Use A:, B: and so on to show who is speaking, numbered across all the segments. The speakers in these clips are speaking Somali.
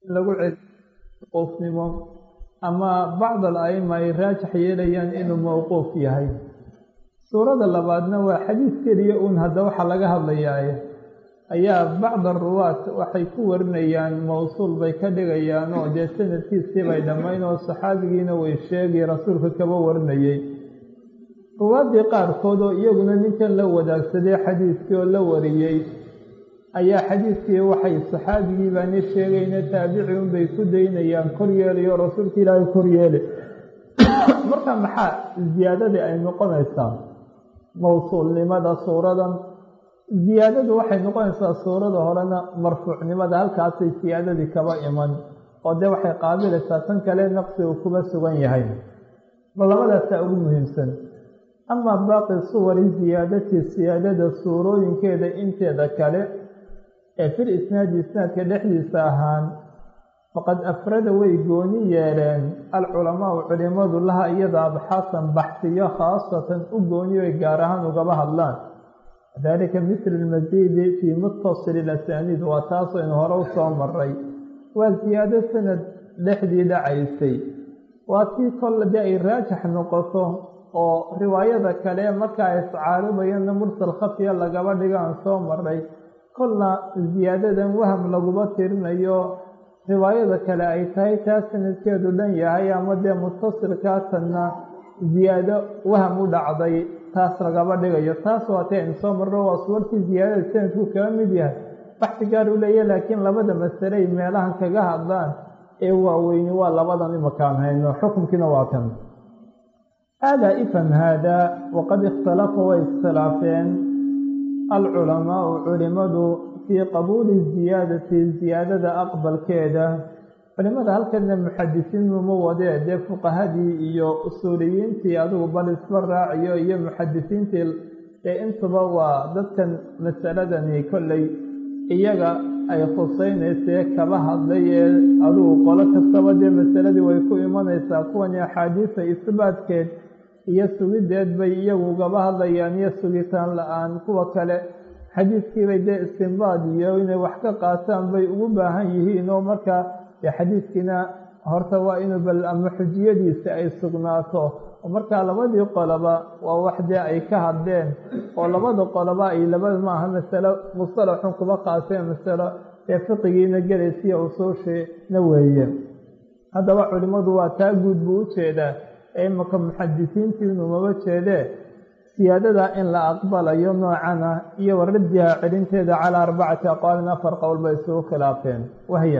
A: lagu cel mawquufnimo ama bacd al aima ay raajax yeelayaan inuu mawquuf yahay suurada labaadna waa xadiis keliya uun hadda waxaa laga hadlayaaye ayaa bacd aruwaat waxay ku warinayaan mawsuul bay ka dhigayaan oo dee sanadkiisii bay dhammayn oo saxaabigiina way sheegi rasuulka kaba warinayey ruwaaddii qaarkood oo iyaguna ninkan la wadaagsaday xadiiskii oo la wariyey ayaa xadiiskii waxay saxaabigii baani sheegayna taabici unbay ku daynayaan kor yeelayo rasuulka ilaahay kor yeeli marka maxaa ziyaadadii ay noqonaysaa mawsuulnimada suuradan ziyaadadu waxay noqonaysaa suurada horena marfuucnimada halkaasay siyaadadii kaba iman oo dee waxay qaabilaysaa tan kale naqsi uu kuba sugan yahay ma labadaasaa ugu muhiimsan amaa baaqi suwari ziyaadatii siyaadada suurooyinkeeda inteeda kale ee fil isnaadi isnaadka dhexdiisa ahaan faqad afrada way gooni yeeleen alculamaau culimadu laha iyada abxaasan baxsiyo khaasatan u gooniyo ay gaar ahaan ugaba hadlaan dalika misl lmasiidi fii mutasili lasaniid waa taasoo in hore u soo maray waa ziyaado sanad dhexdii dhacaysay waa tii kolle dee ay raajax noqoto oo riwaayada kale markaa iscaaribayana mursal khafiya lagaba dhigo aan soo maray kolna ziyaadadan waham laguma tirinayo riwaayada kale ay tahay taa sanadkeedu dhan yahay ama dee mutasilkaatanna ziyaado waham u dhacday taas lagaba dhigayo taas waa tay aynu soo marno waa suwartii ziyaadada sanadku kaga mid yahay baxsi gaar u leeya laakiin labada masale ay meelahan kaga hadlaan ee waaweyni waa labadan imakaan hayno xukunkiina waa kan aadaa ifham haadaa waqad ikhtalafa way iskhilaafeen alculamaau culimadu fii qabuuli ziyaadati ziyaadada aqbalkeeda culimada halkana muxadisiin uma wadee dee fuqahadii iyo usuuliyiintii adigu bal isba raaciyo iyo muxadisiintii ee intuba waa dadkan masaladani kolley iyaga ay khusaynaysee kaba hadlay ee adigu qolo kastaba dee masaladii way ku imanaysaa kuwani axaadiisa isbaadkeed iyo sugideed bay iyagu gaba hadlayaan iyo sugitaan la-aan kuwa kale xadiiskiibay dee istinbaad iyo inay wax ka qaataan bay ugu baahan yihiin oo markaa dee xadiiskiina horta waa inuu bal ama xujiyadiisa ay sugnaato oo markaa labadii qoloba waa wax dee ay ka hadleen oo labada qoloba ay labada maaha masalo mustalaxun kuba qaaseen masalo dee fiqigiina gelaysiiyo usuushiina weeye haddaba culimmadu waa taa guud buu u jeedaa ee imaka muxadisiintiinu maba jeedee siyaadada in la aqbalayo noocana iyo waradiha celinteeda calaa arbacati aqwaalin afar qowl bay isugu khilaafeen wahya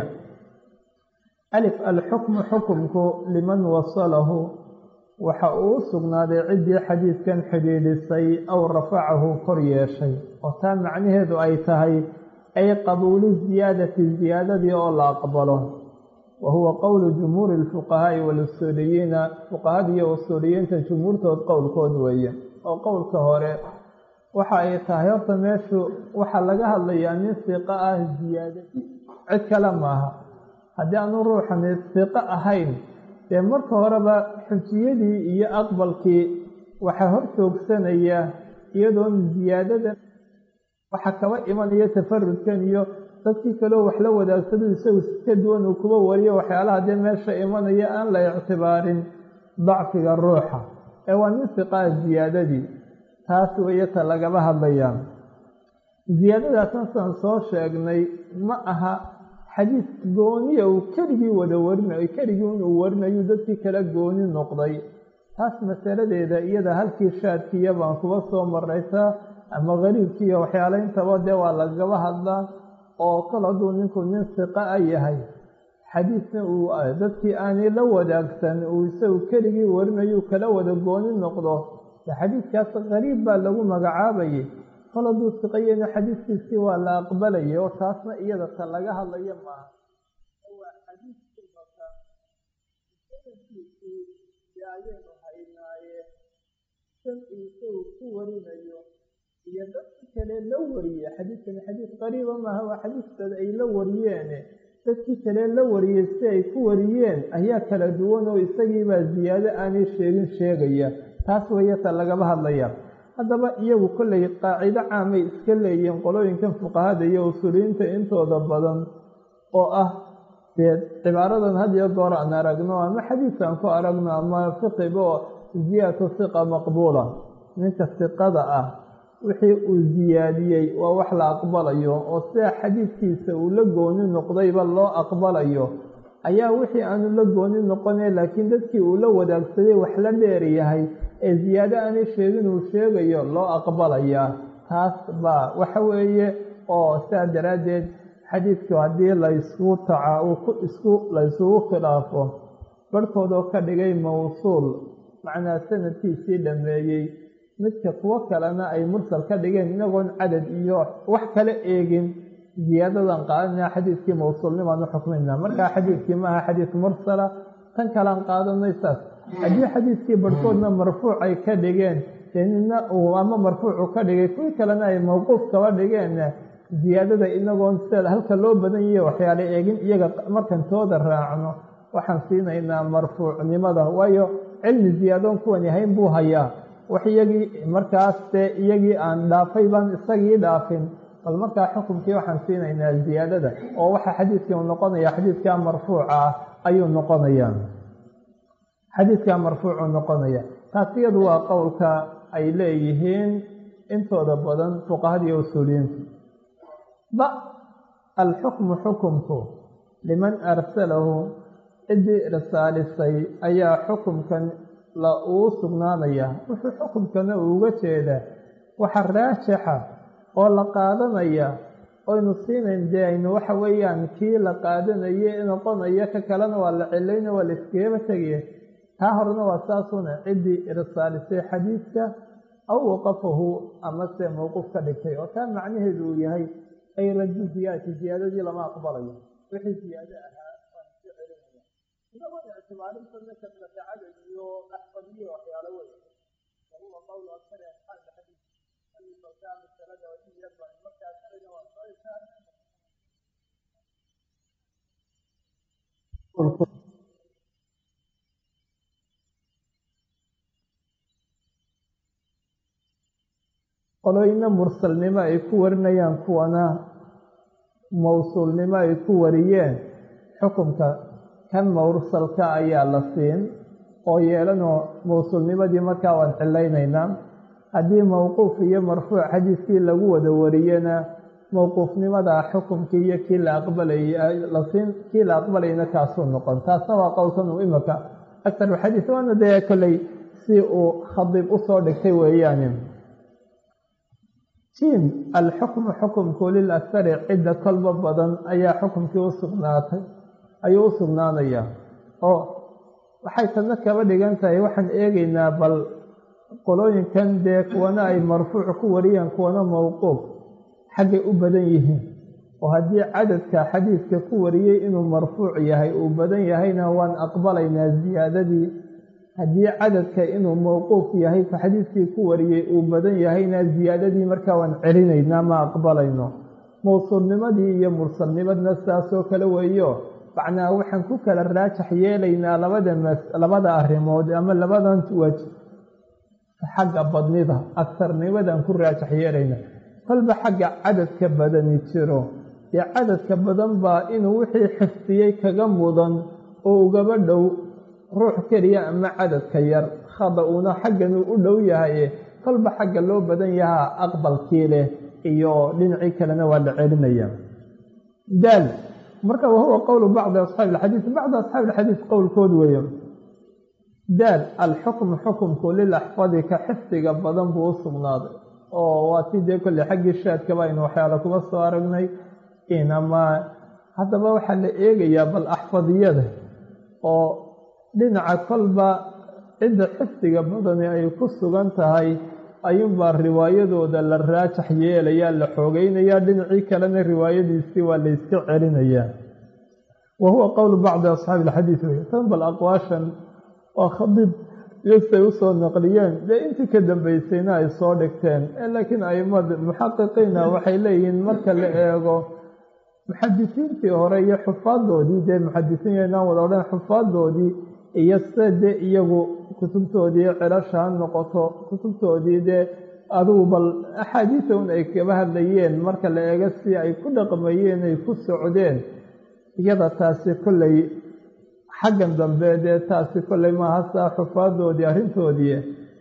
A: alif alxukmu xukumku liman wasalahu waxa uu u sugnaaday ciddii xadiidkan xidhiidhisay aw rafacahu kor yeeshay oo taa macnaheedu ay tahay ay qabuulu ziyaadati ziyaadadii oo la aqbalo wa huwa qowlu jumhuuri lfuqahaa'i walusuuliyiina fuqahada iyo usuuliyiinta jumhuurtood qowlkood weeye oo qowlka hore waxa ay tahay horta meeshu waxaa laga hadlayaa nin siqo ah ziyaadadii cid kale maaha haddii aanu ruuxani siqo ahayn dee marka horeba xujiyadii iyo aqbalkii waxaa hor joogsanaya iyadoon ziyaadada waxa kaba imanaya tafarudkan iyo dadkii kaleo wax la wadaagsado isagu ka duwan uu kuba wariyo waxyaalaha dee meesha imanaya aan la ictibaarin dacfiga ruuxa ee waa nin siqaa ziyaadadii taas weeye ta lagaba hadlayaa ziyaadadaasna saan soo sheegnay ma aha xadiis gooniya uu keligii wada warinayo keligii inuu warinayu dadkii kala gooni noqday taas masaladeeda iyada halkii shaadkiiya baan kuba soo maraysaa ama qariibkiiyo waxyaala intaba dee waa lagaba hadlaa oo kol hadduu ninku nin siqa a yahay xadiisna uu dadkii aanay la wadaagsan uu isagu keligii warinayu kala wada gooni noqdo de xadiidkaas qariib baa lagu magacaabayay kol hadduu siqayena xadiiskiisii waa la aqbalayay oo taasna iyada ta laga hadlayo maaha waa xadiiskimaka sanadkiisii dee ayaynu haynaaye san isagu ku warinayo iyo dadki kale la wariye xadiidkani xadiis qariiba maaha waa xadiiskooda ay la wariyeene dadkii kale la wariyey si ay ku wariyeen ayaa kala duwan oo isagiibaa ziyaado aanay sheegin sheegaya taas weeye ta lagaba hadlaya haddaba iyagu kollay qaacido caamay iska leeyihiin qolooyinkan fuqahada iyo usuuliyiinta intooda badan oo ah dee cibaaradan had iyo goor aan aragno ama xadiidkaan ku aragno ama fiqibo ziyaadatu hiqa maqbuula ninka hiqada ah wixii uu ziyaadiyey waa wax la aqbalayo oo sida xadiidkiisa uu la gooni noqdayba loo aqbalayo ayaa wixii aanu la gooni noqone laakiin dadkii uu la wadaagsaday wax la dheer yahay ee ziyaado aanay sheegin uu sheegayo loo aqbalayaa taas baa waxa weeye oo sidaa daraaddeed xadiidku haddii laysku taca isku laysugu khilaafo barhkoodoo ka dhigay mawsuul macnaa sanadkiisii dhammeeyey midka kuwo kalena ay mursal ka dhigeen inagoon cadad iyo wax kala eegin ziyaadadan qaadanaa xadiidkii mawsuulnimaan u xukmayna markaa xadiidkii maaha xadiid mursala tan kalaan qaadanay saas haddii xadiidkii barhkoodna marfuuc ay ka dhigeen dee nina uu ama marfuucu ka dhigay kuwii kalena ay mawquuf kaba dhigeen ziyaadada inagoon sida halka loo badan yahe waxyaala eegin iyaga markan tooda raacno waxaan siinaynaa marfuucnimada waayo cilmi ziyaadoon kuwan yahayn buu hayaa wax iyagii markaas dee iyagii aan dhaafay baan isagii dhaafin bal markaa xukunkii waxaan siinaynaa ziyaadada oo waxa xadiidkii uu noqonaya xadiidkaa marfuuca ah ayuu noqonayaa xadiidkaa marfuucuu noqonaya taas iyadu waa qowlka ay leeyihiin intooda badan fuqahada iyo usuuliyiintu ba alxukmu xukumku liman arsalahu ciddii irsaalisay ayaa xukumkan la uu sugnaanaya wuxuu xukumkana uuga jeedaa waxa raajixa oo la qaadanaya oynu siinayn dee aynu waxa weeyaan kii la qaadanaye noqonaya ka kalena waa la cilayna waa la iskagaba tegaya taa horena waa saasuna ciddii irsaalisay xadiidka aw waqafahu amase mawquuf ka dhigtay oo taa macnaheedu uu yahay ay radu ziyaadati ziyaadadii lama aqbalayo wixii ziyaado ahaa waan iska celinaya inagoon ictibaarinta kasrata cadad iyo axfadiyo waxyaalo wey wahuwa qowlu aksari asxaabi xadiid alifalkaa masalada wajiyaba markaa sharciga waa soo isaaray qolooyina mursalnimo ay ku warinayaan kuwana mawsuulnimo ay ku wariyeen xukumka kan mawsalka ayaa la siin oo yeelanoo mawsuulnimadii markaa waan cilaynaynaa haddii mawquuf iyo marfuuc xadiiskii lagu wada wariyena mawquufnimadaa xukumkii iyo kii la aqbalayay lasiin kii la aqbalayna kaasuu noqon taasna waa qowlkan uu imika aktaru xadiis waana dee kolley si uu khadiib usoo dhigtay weeyaani jim alxukmu xukumku lil akhari cidda kolba badan ayaa xukumkii u sugnaatay ayuu u sugnaanayaa oo waxay tadna kaba dhigan tahay waxaan eegaynaa bal qolooyinkan dee kuwana ay marfuuc ku wariyeen kuwana mawquuf xaggay u badan yihiin oo haddii cadadka xadiidka ku wariyey inuu marfuuc yahay uu badan yahayna waan aqbalaynaa ziyaadadii haddii cadadka inuu mawquuf yahay xadiidkii ku wariyey uu badan yahayna ziyaadadii markaa waan celinaynaa ma aqbalayno mawsuulnimadii iyo mursalnimadna sidaasoo kale weeyo macnaa waxaan ku kala raajax yeelaynaa labada labada arrimood ama labadan waj xagga badnida agsarnimadaan ku raajax yeelaynaa kolba xagga cadadka badani jiro dee cadadka badan baa inuu wixii xifdiyey kaga mudan oo ugaba dhow ruux keliya ama cadadka yar khada uuna xagganuu u dhow yahaye kolba xagga loo badan yahaa aqbalkii leh iyo dhinacii kalena waa la celinaya daal marka wahuwa qowlu bacdi asxaabi alxadiid bacdi asxaabi alxadiid qowlkood weeye daal alxukmu xukumku lilaxfadi ka xifdiga badan buu u sugnaaday oo waa tii dee kolley xaggii shaadkaba aynu waxyaala kuga soo aragnay inama haddaba waxaa la eegayaa bal axfadiyada oo dhinaca kolba cidda xifdiga badani ay ku sugan tahay ayuunbaa riwaayadooda la raajax yeelayaa la xoogeynayaa dhinacii kalena riwaayadiisii waa la yska celinayaa wa huwa qowlu bacdi asxaabi alxadiid wey tan bal aqwaashan waa khadiib iyosay usoo naqliyeen dee intii ka dambeysayna ay soo dhigteen laakiin aimada muxaqiqiina waxay leeyihiin marka la eego muxadisiintii hore iyo xufaadoodii dee muxadisiin inaan wada odhan xufaadoodii iyo sida dee iyagu kutubtoodii celasha ha noqoto kutubtoodii dee adugu bal axaadiisa un ay kaba hadlayeen marka la eego si ay ku dhaqmayeen ay ku socdeen iyada taasi kolley xaggan dambe dee taasi kolley maaha saa xufaadoodii arrintoodii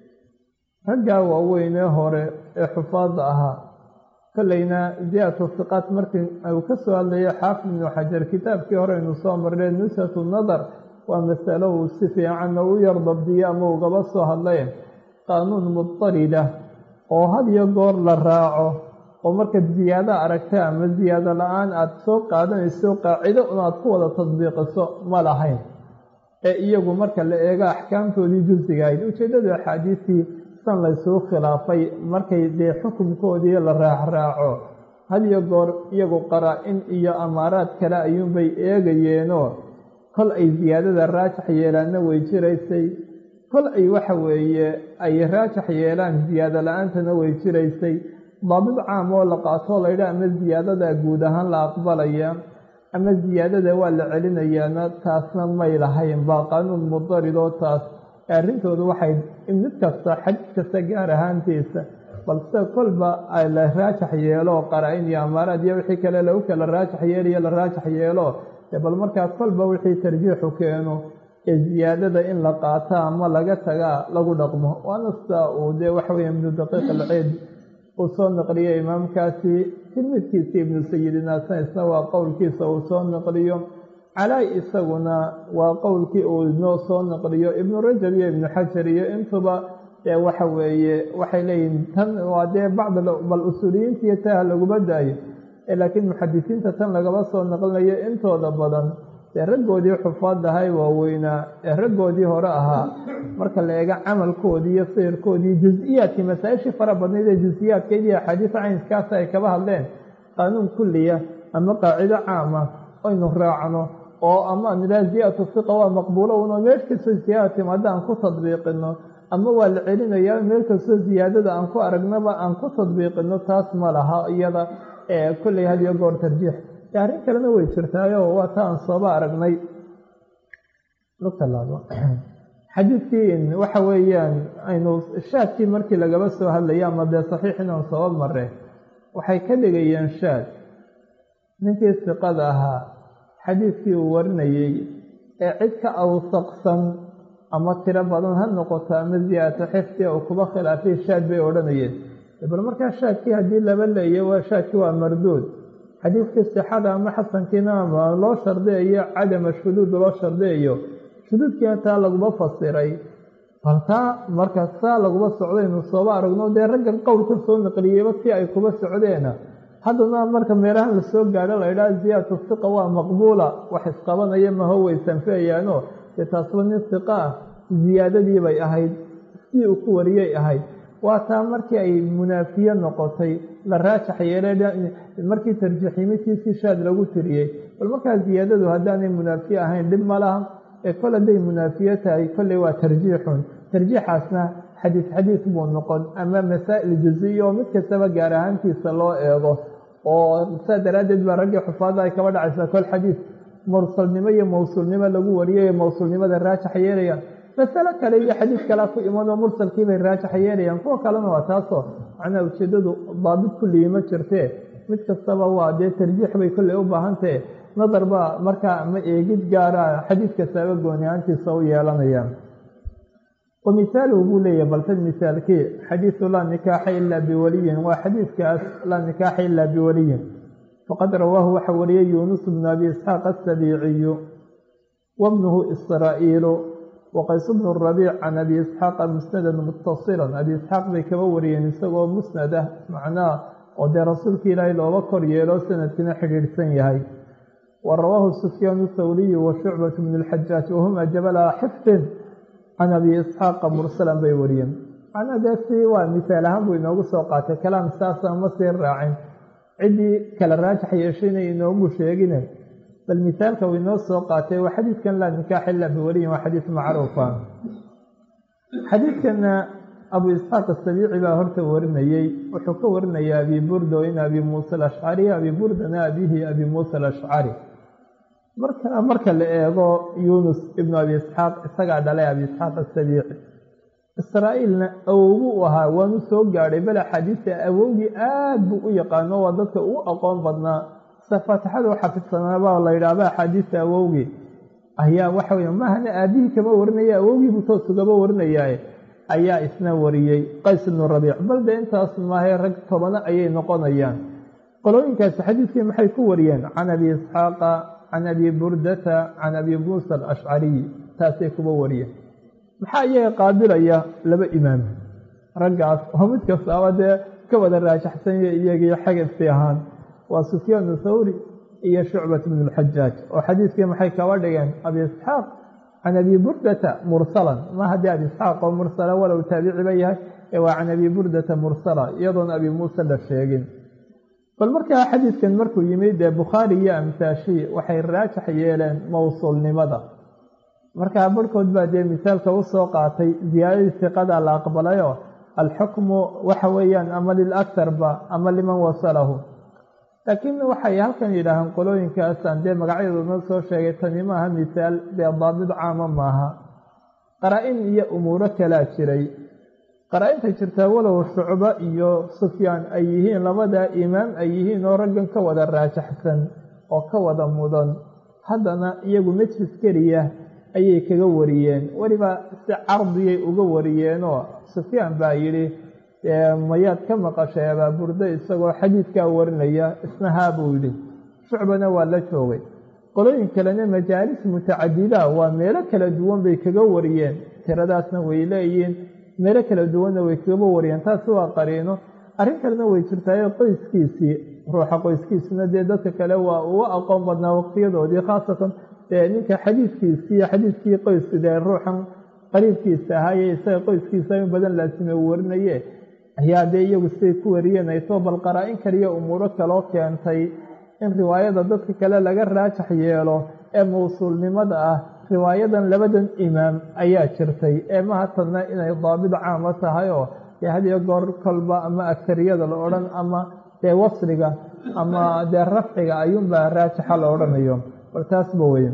A: raggaa waaweynee hore ee xufaadda ahaa kolleyna ziyaadatu siqaat markii uu ka soo hadlayo xaafid ibnu xajar kitaabkii hore aynu soo marnay nusatu nadar waa masalo uu si fiicanna u yar dabdiyo ama ugaba soo hadlay qaanuun mudarida oo had iyo goor la raaco oo markaad ziyaado aragta ama ziyaado la-aan aada soo qaadanayso qaacido un aad ku wada tadbiiqiso ma lahayn ee iyagu marka la eego axkaamtoodii juzsiga ahayd ujeeddada axaadiistii san laysuu khilaafay markay dee xukunkoodii la raacraaco had iyo goor iyagu qaraa-in iyo amaaraad kale ayuunbay eegayeenoo kol ay ziyaadada raajax yeelaanna way jiraysay kol ay waxa weeye ay raajax yeelaan ziyaado la-aantana way jiraysay daabid caam oo la qaatoo laydha ama ziyaadada guud ahaan la aqbalaya ama ziyaadada waa la celinayaana taasna may lahayn baa qaanuun mudaridoo taas arrintoodu waxay mid kasta xadiid kasta gaar ahaantiisa balse kolba la raajax yeelo qaraa-in iyo amaaraad iyo wixii kale lagu kala raajax yeeliyo la raajax yeelo bal markaa kolba wixii tarjiixu keeno ee ziyaadada in la qaata ama laga tagaa lagu dhaqmo waana sida uu dee waxaweye ibnu daqiiq alceed uu soo naqliyey imaamkaasi tilmidkiisa ibnu sayidinaasna isna waa qowlkiisa uu soo naqliyo calaay isaguna waa qowlkii uu inoo soo naqliyo ibnu rajab iyo ibnu xajar iyo intuba dee waxa weeye waxay leeyihin tan waa dee bacd bal usuuliyiinta iyo taha laguma daayo laakiin muxadisiinta tan lagaba soo naqlinayo intooda badan dee raggoodii xufaad ahay waaweynaa ee raggoodii hore ahaa marka la eego camalkoodii iyo sirkoodii jus-iyaadkii masaa-ishii fara badnayd ee jus-iyaadkeed iyo axaadiisa caynkaasi ay kaba hadleen qaanuun kulliya ama qaacido caama aynu raacno oo ama nidhaha ziyadatu fiqa waa maqbuulo uno meel kastoo ziyaada timaada aan ku tadbiiqino ama waa la celinayaa meel kastoo ziyaadada aan ku aragnaba aan ku tadbiiqino taas ma laha iyada kolley had iyo goor tarjiix arrin kalena way jirtaayo waa ta aan sooba aragnay xadiidkii waxa weeyaan aynu shaadkii markii lagaba soo hadlaya ama dee saxiix inaan sooba mare waxay ka dhigayeen shaad ninkii siqada ahaa xadiidkii uu warinayey ee cid ka awsaqsan ama tiro badan ha noqoto ama ziyaadato xifdi uu kuba khilaafay shaad bay odhanayeen bal markaa shaadkii haddii laba leeya waa shaadkii waa marduud xadiidkii sixada ama xasankiina ama loo shardiyayo cadama shuduud loo shardiyayo shuduudkiina taa laguma fasiray bal taa marka saa laguma socdaynu sooba aragno dee raggan qowlka soo naqliyeyba si ay kuba socdeena haddana marka meelahan lasoo gaadho la ydhaha ziyaadatu siqa waa maqbuula wax isqabanaya maho weysanfeeyaano dee taasba nin siqa ah ziyaadadii bay ahayd sidii uu ku wariyay ahayd waa taa markii ay munaafiye noqotay la raajax yeelay markii tarjiiximidkiisii shaad lagu tiriyey bal markaa ziyaadadu haddaanay munaafiye ahayn dhib ma laha ee kol hadday munaafiye tahay kolley waa tarjiixun tarjiixaasna xadiis xadiis buu noqon ama masaa'il juziya oo mid kastaba gaar ahaantiisa loo eego oo saa daraaddeed baa raggii xufaadda ay kaba dhacaysaa kol xadiis mursalnimo iyo mawsuulnimo lagu wariyay mawsuulnimada raajax yeelayaan masalo kale iyo xadiis kalea ku imanoo mursalkiibay raajax yeelayaan kuwa kalena waa taasoo macnaha ujeeddadu daabid kulligii ma jirtee mid kastaba waa dee tarjiix bay kolley u baahantahe nadar baa markaa ama eegid gaara xadiis kastaaba gooni ahaantiisa u yeelanayaan wa mihaaluhu buu leeyahay baltan mihaalkii xadiisu laa nikaaxa ilaa biwaliyin waa xadiiskaas laa nikaaxa ilaa biwaliyin faqad rawaahu waxa wariyey yuunus bnu abi isxaaq asabiiciyu wabnuhu israa'iilu waqays bnu rabiic can abi isxaaqa musnadan muttasilan abi isxaaq bay kaba wariyeen isagoo musnad ah macnaha oo dee rasuulka ilaahay looba kor yeelo sanadkina xidhiidhsan yahay wa rawaahu sufyaanu thawriyu wa shucbatu bnu lxajaaj wahuma jabala xifdin can abi isxaaqa mursalan bay wariyeen macnaha dee si waa misaal ahaan buu inoogu soo qaatay kalaam saasa ma sii raacin ciddii kala raajax yeeshayna inoogu sheegine bal misaalka uu inoo soo qaatay waa xadiidkan laa nikaaxa ilaa biwaliyin waa xadiis macruufa xadiidkana abu isxaaq asabiici baa horta warinayey wuxuu ka warinaya abi burda in abi muusa alashcari abi burdana abihi abi muusa alashcari marka marka la eego yuunus ibnu abi isxaaq isagaa dhalay abi isxaaq asabiici israa'iilna awowgu u ahaa waanu soo gaadhay bal axaadiista awowgii aad buu u yaqaano waa dadka ugu aqoon badnaa se faatixada u xafidsanaba la yidhaahba axaadiista awowgii ayaa waxa wey mahana aabihii kama warinaya awowgiibu toos ugaba warinayaaye ayaa isna wariyey qays ibnu rabiic bal dee intaas maahay rag tobano ayay noqonayaan qolooyinkaasi xadiidkii maxay ku wariyeen can abi isxaaqa can abi burdata can abi muusa alashcariy taasay kuba wariyeen maxaa iyaga qaabilaya laba imaam raggaas oo mid kastaaba dee ka wada raajaxsanya iyagii xagabsi ahaan waa sufyaanu thawri iyo shucbat bnu lxajaaj oo xadiidkii maxay kaba dhigeen abi isxaaq can abi burdata mursalan ma haddii abi isxaaq oo mursala walow taabiciba yahay ee waa can abi burdata mursala iyadoon abi muuse la sheegin bal markaa xadiidkan markuu yimid dee bukhaari iyo amsaashii waxay raajax yeeleen mowsuulnimada markaa barhkood baa dee misaalka usoo qaatay ziyaadadii siqada la aqbalayoo alxukmu waxa weeyaan ama lilaktarba ama liman wasalahu laakiin waxay halkan yidhaahaan qolooyinkaasaan dee magacyadoodna soo sheegay tani maaha misaal dee daabid caama maaha qaraa-in iyo umuuro kalaa jiray qaraa-inta jirtaa walow shucbo iyo sufyaan ay yihiin labadaa imaam ay yihiin oo raggan ka wada raajaxsan oo ka wada mudan haddana iyagu majlis keliya ayay kaga wariyeen weliba si cardiyay uga wariyeenoo sufyaan baa yidhi mayaad ka maqashay abaaburdo isagoo xadiidkaa warinaya isna haa buu yidhi shucbana waa la joogay qolooyin kalena majaalis mutacadida waa meelo kala duwan bay kaga wariyeen tiradaasna way leeyihiin meelo kala duwanna way kagaba wariyeen taasi waa qariino arrin kalena way jirtaayo qoyskiisii ruuxa qoyskiisuna dee dadka kale waa uga aqoon badnaa waqtiyadoodii khaasatan dee ninka xadiidkiisii xadiidkii qoysku dee ruuxan qariibkiisa ahaaye isaga qoyskiisa in badan laasime uu warinaye ayaa dee iyagu siday ku wariyeen aytoo bal qaraa-in kaliya umuuro kaloo keentay in riwaayada dadka kale laga raajax yeelo ee mawsuulnimada ah riwaayadan labadan imaam ayaa jirtay ee mahatanna inay daabid caama tahay oo dee hadiyo goor kolba ama agtariyada la odhan ama dee wasriga ama dee rafciga ayuunbaa raajixa la odhanayo bal taasba weeye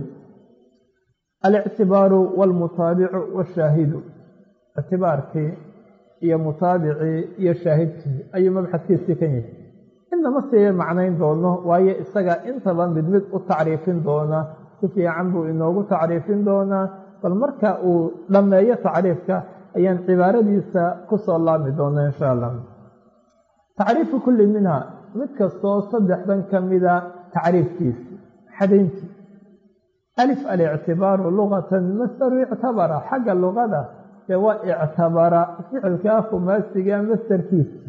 A: alictibaaru waalmutaabicu washaahidu ictibaarkii iyo mutaabicii iyo shaahidkii ayuu mabxadkiisii kan yahay inama sii macnayn doono waayo isaga intaba mid mid u tacriifin doona si fiican buu inoogu tacriifin doonaa bal marka uu dhammeeyo tacriifka ayaan cibaaradiisa kusoo laabmi doona insha allah tacriifu kulli minha mid kastoo saddexdan ka mida tacriifkiisi xadayntii alif alictibaaru lugatan masdaru ictabara xagga luqada dee waa ictabara ficilkaa khumaasiga masdarkiisi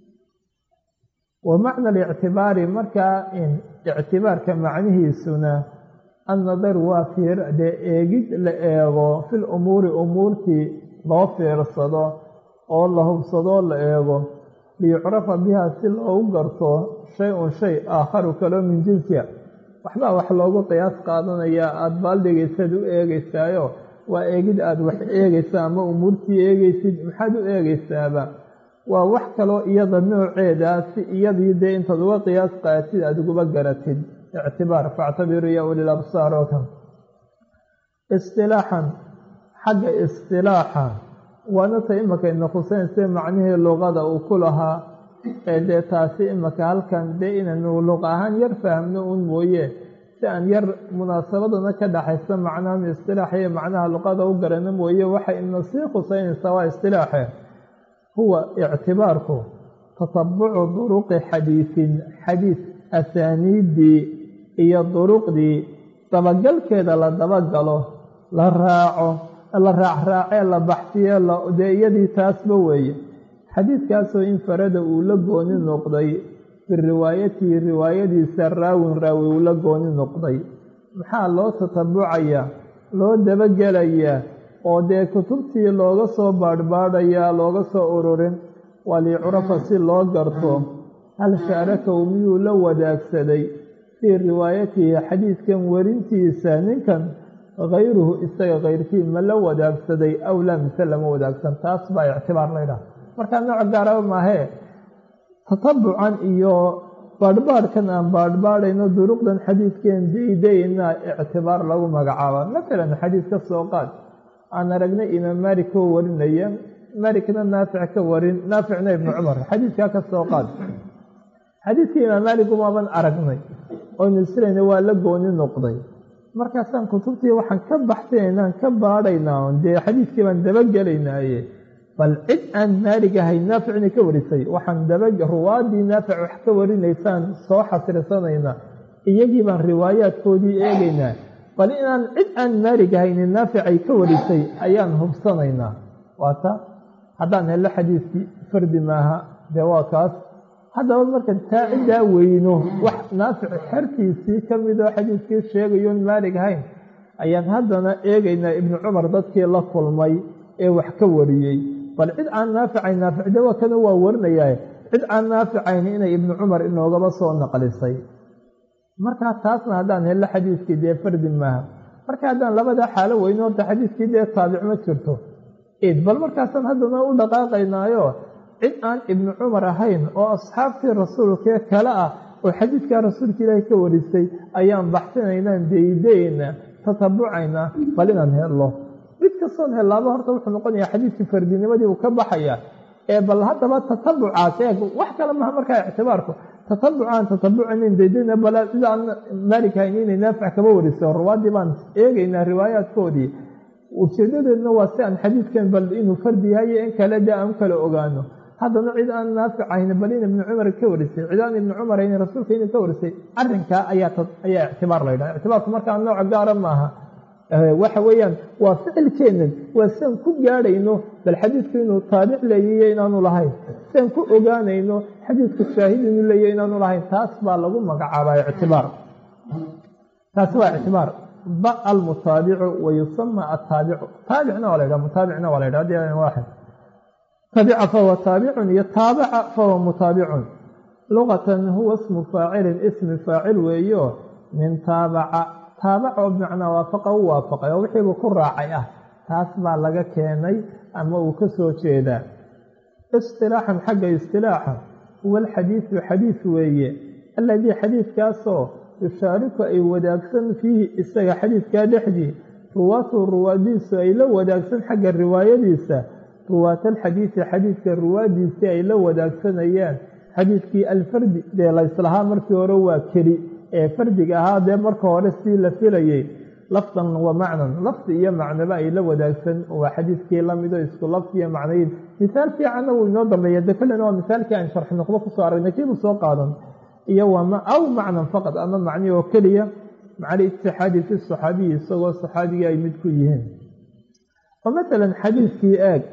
A: wa macna alictibaari markaa ictibaarka macnihiisuna annadar waa fiir dee eegid la eego fil umuuri umuurtii loo fiirsado oo la hubsadoo la eego liyucrafa biha si loogu garto shay-un shay aakharu kaloo min jinsiha waxbaa wax loogu qiyaas qaadanayaa aada baaldhigaysaad u eegeysaayo waa eegid aada wax eegaysaa ama umuurtii eegaysid maxaad u eegaysaaba waa wax kaloo iyada nooceeda si iyadii dee intaad uga qiyaas qaatid aada uguba garatid ictibaar factabiru ya ulil absaar oo kan istilaaxan xagga istilaaxa waana ta imakayna khuseynse macnihii luqada uu ku lahaa ee dee taasi imaka halkan dee inaynu luqa ahaan yar fahamno un mooye si aan yar munaasabadana ka dhaxaysa macnahan istilaax iyo macnaha luqada u garano mooye waxay ina sii khuseynaysaa waa istilaaxe huwa ictibaarku tatabucu duruqi xadiisin xadiis asaaniiddii iyo duruqdii dabagalkeeda la dabagalo la raaco la raacraacee la baxsiye dee iyadii taasba weeye xadiidkaasoo infarada uu la gooni noqday biriwaayatihi riwaayadiisa raawin raawi uu la gooni noqday maxaa loo tatabucayaa loo dabagelayaa oo dee kutubtii looga soo baadhbaadhayaa looga soo ururin waa liyucrafa si loo garto hal shaarakow miyuu la wadaagsaday fii riwaayatihi xadiidkan werintiisa ninkan hayruhu isaga kayrkii ma la wadaagsaday aw laa mise lama wadaagsan taas baa ictibaar laydhaha markaa nooc gaaraba maahee tatabucan iyo baadhbaadhkan aan baadhbaadhayno duruqdan xadiidkeen daydayna ictibaar lagu magacaaba matalan xadiis ka soo qaad aan aragnay imaam maalik koo warinaya maalikna naafic ka warin naaficna ibnu cumar xadiidkaa ka soo qaad xadiidkii imaam maalik umaaban aragnay oynu isirayna waa la gooni noqday markaasaan kutubtii waxaan ka baxsanaynaan ka baadhaynaa dee xadiidkii baan dabagelaynaaye bal cid aan maalig ahayn naafic inay ka warisay waxaan daba ruwaadii naafic wax ka warinaysaan soo xasrirsanaynaa iyagii baan riwaayaadkoodii eegaynaa bal inaan cid aan maalig ahaynin naafic ay ka warisay ayaan hubsanaynaa waata haddaan hello xadiidkii fardi maaha dee waa kaas haddaba marka taa ciddaa weyno wax naafic xertiisii ka midoo xadiidkii sheegayoon maalig ahayn ayaan haddana eegaynaa ibnu cumar dadkii la kulmay ee wax ka wariyey bal cid aan naaficayn naaficde waa kana waa warinayaa cid aan naaficayn inay ibnu cumar inoogaba soo naqlisay markaa taasna haddaan hello xadiidkii dee fardi maaha marka haddaan labadaa xaalo weyno horta xadiidkii dee taabic ma jirto id bal markaasaan haddana u dhaqaaqaynaayo cid aan ibnu cumar ahayn oo asxaabtii rasuulkee kale ah oo xadiidkaa rasuulka ilaahi ka warisay ayaan baxsinaynaan deydeyna tatabucaynaa bal inaan hello mid kastoon hellaaba horta wuxuu noqonayaa xadiidkii fardinimadii uu ka baxaya ee bal haddaba tatabucaas eeg wax kale maha markaa ictibaarku tatabucaan tatabucaynan deydeyna bal cid aan maalik hayn inay naafic kaba warisay ruwaaddii baan eegaynaa riwaayaadkoodii ujeedadeedna waa si aan xadiidkan bal inuu fardi yahay in kale de aan kala ogaano haddana cid aan naafic ahayn bal in ibnu cumar ka warisay cid aan ibnu cumar ahayn rasuulka inuu ka warisay arrinkaa ayaa ayaa ictibaar la yidhaha ictibaarku markaa nooca gaara maaha waxa weeyaan waa ficilkeennan waa siaan ku gaadhayno bal xadiidku inuu taabic leeyayo inaanu lahayn siaan ku ogaanayno xadiidku shaahid inuu leeyayo inaanu lahayn taas baa lagu magacaabaa ictibaar taasi waa ictibaar ba almutaabicu wa yusama ataabicu taabicna waa la ydhaha mutaabicna waa la ydhaha adi waaxid tabica fahuwa taabicun iyo taabaca fahuwa mutaabicun luqatan huwa ismu faacilin ismi faacil weeyo min taabaca taabac oo bimacnaa waafaqa u waafaqay oo wixiibu ku raacay ah taas baa laga keenay ama uu ka soo jeedaa istilaaxan xagga istilaaxa huwa alxadiidu xadiid weeye alladii xadiidkaasoo yushaariku ay wadaagsan fiihi isaga xadiidkaa dhexdii ruwaatu ruwaadiisu ay la wadaagsan xagga riwaayadiisa ruwaatalxadiidi xadiidka ruwaadiisii ay la wadaagsanayaan xadiidkii alfardi dee layslahaa markii hore waa keli ee fardiga ahaa dee marka hore sii la filayay lafdan wa macnan lafdi iyo macnoba ay la wadaagsan waa xadiidkii lamido isku lafdi iyo macnayin misaal fiicanna wuu inoo dambeeya de kollena waa misaalkii aan sharxi nuqdo kusoo aragnay kiibuu soo qaadan iyo aw macnan faqad ama macni oo keliya macal itixaadi fi saxaabiyi isagoo saxaabigii ay mid ku yihiin oo masalan xadiidkii eeg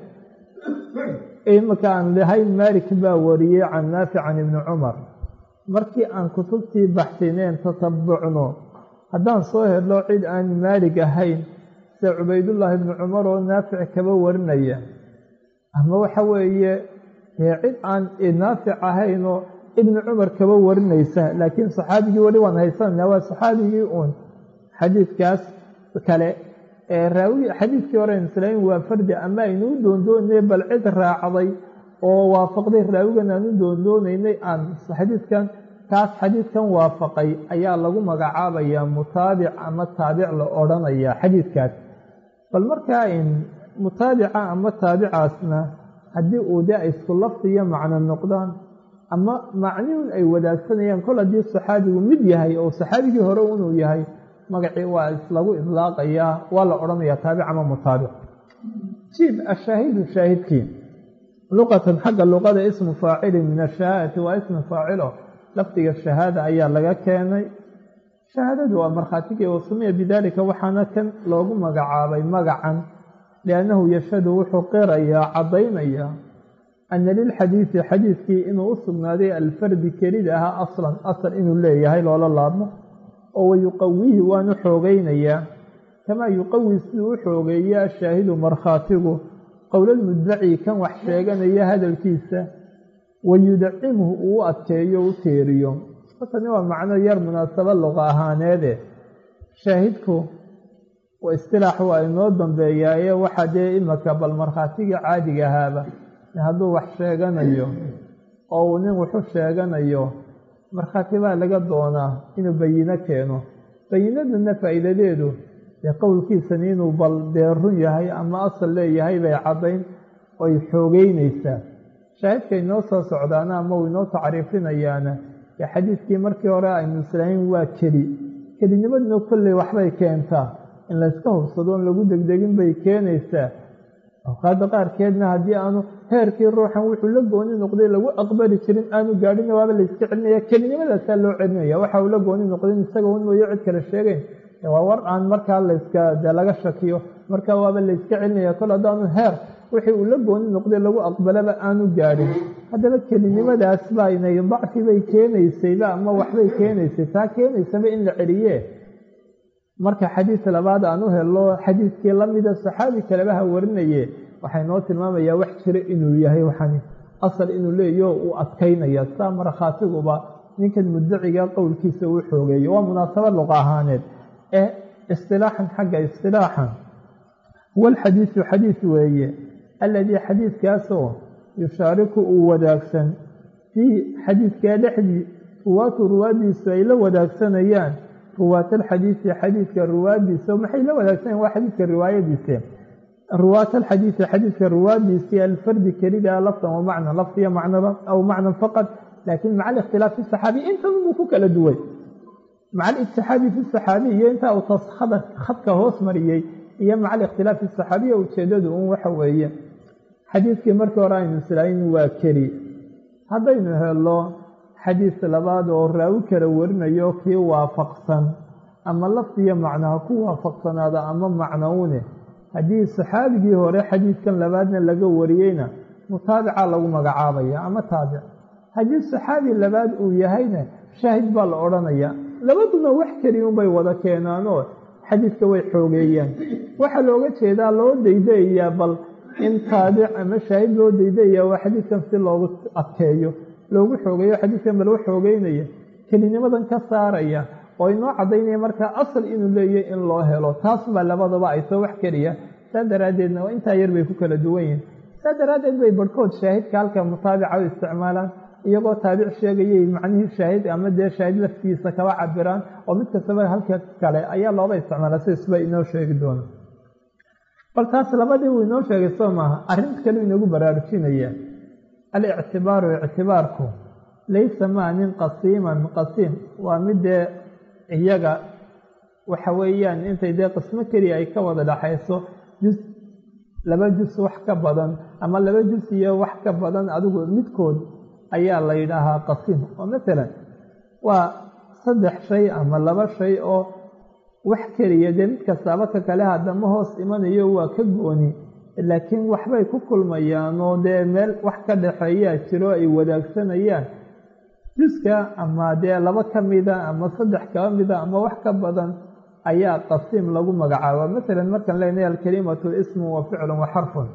A: imika aan lahayn maalik baa wariyey can naafic can ibni cumar markii aan kutubtii baxsineen tatabucno haddaan soo helno cid aan maalig ahayn sida cubaydullaahi ibni cumar oo naafic kaba warinaya ama waxa weeye dee cid aan naafic ahaynoo ibni cumar kaba warinaysa laakiin saxaabigii weli waan haysanana waa saxaabigii uun xadiidkaas kale ee raawi xadiidkii hore islaamin waa fardi ama aynu u doondoonaynay bal cid raacday oo waafaqday raawigan aan u doondoonaynay aan xadiidkan kaas xadiidkan waafaqay ayaa lagu magacaabayaa mutaabic ama taabic la odhanayaa xadiidkaas bal markaa in mutaabica ama taabicaasna haddii uu de ay isku lafdi iyo macno noqdaan ama macniun ay wadaagsanayaan kol haddii saxaabigu mid yahay oo saxaabigii hore inuu yahay magacii waa islagu idlaaqayaa waa la odhanayaa taabic ama mutaabic jiib ashaahidu shaahidkii luqatan xagga luqada ismu faacilin min ashahaadati waa ismu faacilo lafdiga shahaada ayaa laga keenay shahaadadu waa markhaatigii wasumiya bidaalika waxaana kan loogu magacaabay magacan liannahu yashhadu wuxuu qirayaa caddaynayaa ana lilxadiidi xadiidkii inuu u sugnaaday alfardi kelida ahaa aslan asal inuu leeyahay loola laabmo oo wayuqawihi waanu xoogaynayaa kamaa yuqawi siduu u xoogeeya ashaahidu markhaatigu qowlalmuddaci kan wax sheeganaya hadalkiisa wayudacimhu uu u adkeeyo u teeriyo markani waa macno yar munaasabo luqa ahaaneede shaahidku istilaax waa inoo dambeeyaaye waxaa dee imaka bal markhaatigii caadiga ahaaba hadduu wax sheeganayo oo uu nin wuxu sheeganayo markhaati baa laga doonaa inuu bayino keeno bayinaduna faa'iidadeedu dee qowlkiisani inuu bal dee run yahay ama asal leeyahay bay caddayn oy xoogeynaysaa shaahidka inoo soo socdaana ama uu inoo tacriifinayaana ee xadiidkii markii hore aynu islaamin waa keli kelinimaduna kolley waxbay keentaa in layska hubsadoon lagu degdegin bay keenaysaa awqaadda qaarkeedna haddii aanu heerkii ruuxan wuxuu la gooni noqday lagu aqbali jirin aanu gaadhin waaba layska celinaya kelinimadaasaa loo celinaya waxa uu la gooni noqdin isaga un mooyo cid kale sheegayn waa war aan markaa layska dee laga shakiyo markaa waaba layska celinaya kol haddaanu heer wixii uu la gooni noqday lagu aqbalaba aanu gaadhin haddaba kelinimadaas baa inay dacfi bay keenaysayba ama waxbay keenaysay taa keenaysaba in la celiye marka xadiis labaad aan u helo xadiiskii lamida saxaabi kaleba ha warinaye waxay noo tilmaamayaa wax jira inuu yahay waxan asal inuu leeyaho uu adkaynaya saa markhaatiguba ninkan mudaciga qowlkiisa uu xoogeeyo waa munaasabad luqa ahaaneed ee istilaaxan xagga istilaaxan huwa alxadiisu xadiis weeye alladii xadiiskaasoo yushaariku uu wadaagsan fii xadiidkaa dhexdii ruwaatu ruwaadiisu ay la wadaagsanayaan ruwaat alxadiisi xadiidka ruwaadiisa maxay la wadaagsanayaan waa xadiidka riwaayadiisa ruwaat alxadiisi xadiidka ruwaadiisii alfardi kelida lafdan wa macnan lafdiya macnaba aw macnan faqad laakiin maca alikhtilaaf fi saxaabiy intan buu ku kala duway maca alitixaadi fi saxaabiy iyo intaa uu taskhada khadka hoos mariyey iyo maca alikhtilaaf fi saxaabiya ujeedadu un waxa weeye xadiidkii markii hore aynu islaamin waa keli haddaynu helo xadiis labaad oo raawi kala warinayo kii waafaqsan ama lafdiyo macnaha ku waafaqsanaada ama macnowne haddii saxaabigii hore xadiidkan labaadna laga wariyeyna mutaabica lagu magacaabaya ama taabic haddii saxaabi labaad uu yahayna shaahid baa la odhanaya labaduna wax keliyunbay wada keenaanoo xadiidka way xoogeeyaan waxaa looga jeedaa loo daydayayaa bal in taabic ama shaahid loo daydaya waa xadiidkan si loogu adkeeyo loogu xoogeeyo xadiidkan ba lagu xoogeynaya kelinimadan ka saaraya oo inoo caddaynaya markaa asal inuu leeyahy in loo helo taas baa labadaba ay soo wax keliya saa daraaddeedna intaa yar bay ku kala duwan yihin saa daraaddeed bay barhkood shaahidka halka mutaabica u isticmaalaan iyagoo taabic sheegayay macnihii shaahid ama dee shaahid laftiisa kaba cabiraan oo mid kastaba halka kale ayaa looba isticmaala siisba inoo sheegi doona bal taas labadii uu inoo sheegay soo maaha arrinta kale inoogu baraarujinaya alictibaaru ictibaarku laysa maa nin qasiiman qasiim waa mid dee iyaga waxa weeyaan intay dee qismo keliya ay ka wada dhaxayso jus laba jus wax ka badan ama laba jus iyo wax ka badan adigu midkood ayaa la yidhaahaa qasiim oo masalan waa saddex shay ama laba shay oo wax keliya dee mid kastaaba ka kale haddama hoos imanayo waa ka gooni laakiin waxbay ku kulmayaan oo dee meel wax ka dhaxeeyaa jiro ay wadaagsanayaan juska ama dee laba ka mida ama saddex kaba mida ama wax ka badan ayaa qasiim lagu magacaaba masalan markaan leenahay alkalimatu ismu wa ficlun wa xarfun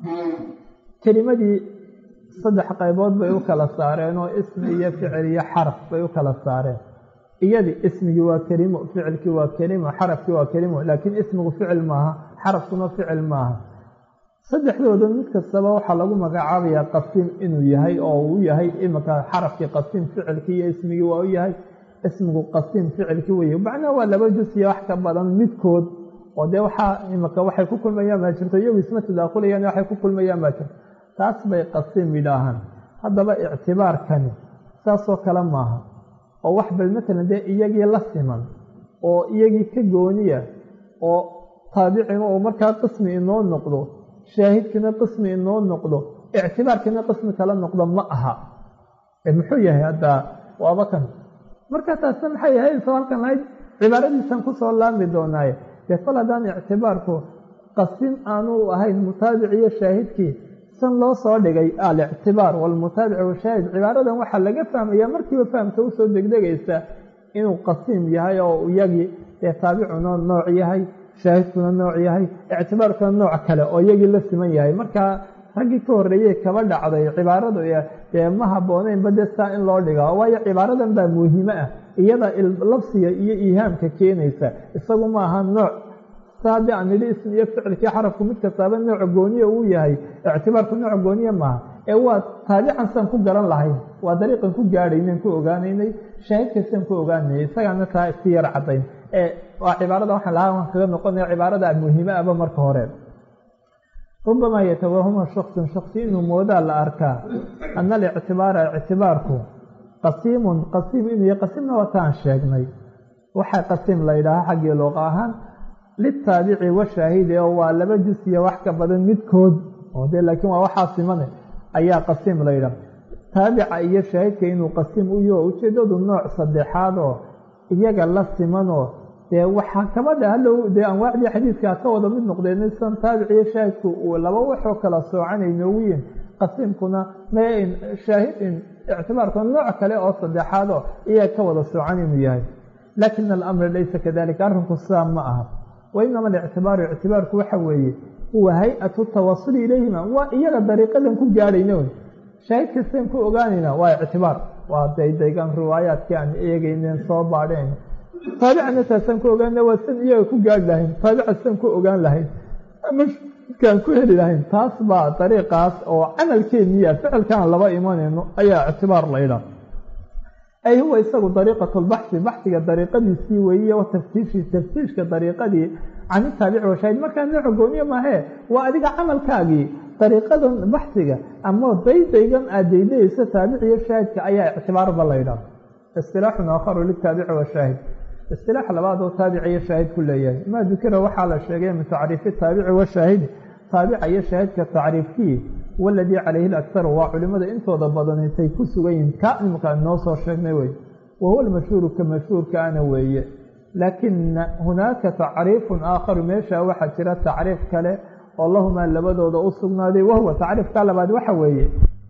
A: kelimadii saddex qaybood bay u kala saareen oo ismi iyo ficil iyo xaraf bay u kala saareen iyadii ismigii waa kelimo ficilkii waa kelimo xarafkii waa kelimo laakiin ismigu ficil maaha xarafkuna ficil maaha saddexdooda mid kastaba waxaa lagu magacaabayaa qasiim inuu yahay oo uu yahay iminka xarafkii qasiim ficilkii iyo ismigii waa u yahay ismigu qasiim ficilkii wey macnaha waa laba jus iyo wax ka badan midkood oo dee waxaa iminka waxay ku kulmayaan baa jirto iyagu isma tadaakulayaan waxay ku kulmayaan baa jirto taas bay qasiim yidhaahaan haddaba ictibaarkani saasoo kale maaha oo wax bal matalan dee iyagii la siman oo iyagii ka gooniya oo taabicina oo markaa qismi inoo noqdo shaahidkina qismi inoo noqdo ictibaarkina qismi kala noqdo ma aha muxuu yahay haddaa waaba kan marka taasna maxay ahayd soo halkan lahayd cibaaradiisan kusoo laami doonaaye dee kol haddaan ictibaarku qasim aanu ahayn mutaabic iyo shaahidkii san loo soo dhigay alictibaar walmutaabic washaahid cibaaradan waxaa laga fahmaya markiiba fahamka usoo degdegaysa inuu qasiim yahay oo iyagii dee taabicuna nooc yahay shaahidkuna nooc yahay ictibaarkuna nooc kale oo iyagii la siman yahay markaa raggii ka horreeyey kaba dhacday cibaaradu dee ma habbooneynba dee saa in loo dhiga waayo cibaaradan baa muhiimo ah iyada labsiga iyo iihaamka keenaysa isagu maaha nooc sa haddii aan nidhi ism iyo ficilkii xarafku mid kastaaba nooc gooniya uu yahay ictibaarku nooc gooniya maaha ee waa taabican saan ku garan lahayn waa dariiqan ku gaadhaynan ku ogaanaynay shaahidkasaan ku ogaanayay isagaana taa iska yar caddayn ee waa cibaarada waxaan lahaa waan kaga noqonaya cibaarada muhiimo ahba marka hore rubamaa yatawahuma shaksun shaksi inuu moodaa la arkaa ana alictibaara ictibaarku qasiimun qasiim inuu yahay qasiimna wataan sheegnay waxaa qasiim la yidhaaha xaggii luqa ahaan litaabici washaahidi oo waa laba jus iyo wax ka badan midkood oo dee laakiin waa waxaa simane ayaa qasiim la yidhaha taabica iyo shaahidka inuu qasiim u yaho ujeeddadu nooc saddexaad oo iyaga la simanoo dee waxaa kabadha hallow dee anwaacdii xadiidkaa ka wada mid noqdeen san taabic iyo shaahidku uu laba waxoo kala soocanay noogu yihin qasiimkuna main shaahidin ictibaarkuna nooc kale oo saddexaad oo iyaga ka wada soocan inuu yahay laakin alamra laysa kadalika arrinku sidaa ma aha wa inama alictibaaru ictibaarku waxa weeye huwa hay-atu tawasuli ilayhima waa iyaga dariiqadan ku gaadhayna wey shaahid kastaan ku ogaanayna waa ictibaar waa daydaygan riwaayaadkii aan eegeyneen soo baadheen taabicana taasaan ku ogaana waa san iyaga ku gaadhi lahayn taabica san ku ogaan lahayn ama kaan ku heli lahayn taas baa dariiqaas oo camalkeeniya ficilkaan laba imanayno ayaa ictibaar laydha ay huwa isagu dariiqat lbaxsi baxiga dariiqadiisii weeye wa taftiishi taftiishka dariiqadii can itaabici washaahid markaa nooca gooniye maahee waa adiga camalkaagii dariiqadan baxiga ama daydaygan aad daydayeysa taabiciyo shaahidka ayaa ictibaarba laydhaah istilaaxun aakharu litaabici washaahid istilaax labaad oo taabica iyo shaahid ku leeyahay maa dukira waxaa la sheegay min tacriifi taabici washaahidi taabica iyo shaahidka tacriifkii waladii calayhi lakharu waa culimada intooda badan intay ku sugan yihiin ka nimka noo soo sheegnay wey wa huwa almashhuuru ka mashhuurkaana weeye laakina hunaaka tacriifun aakharu meesha waxaa jira tacriif kale oo lahumaa labadooda u sugnaaday wahuwa tacriifka labaad waxa weeye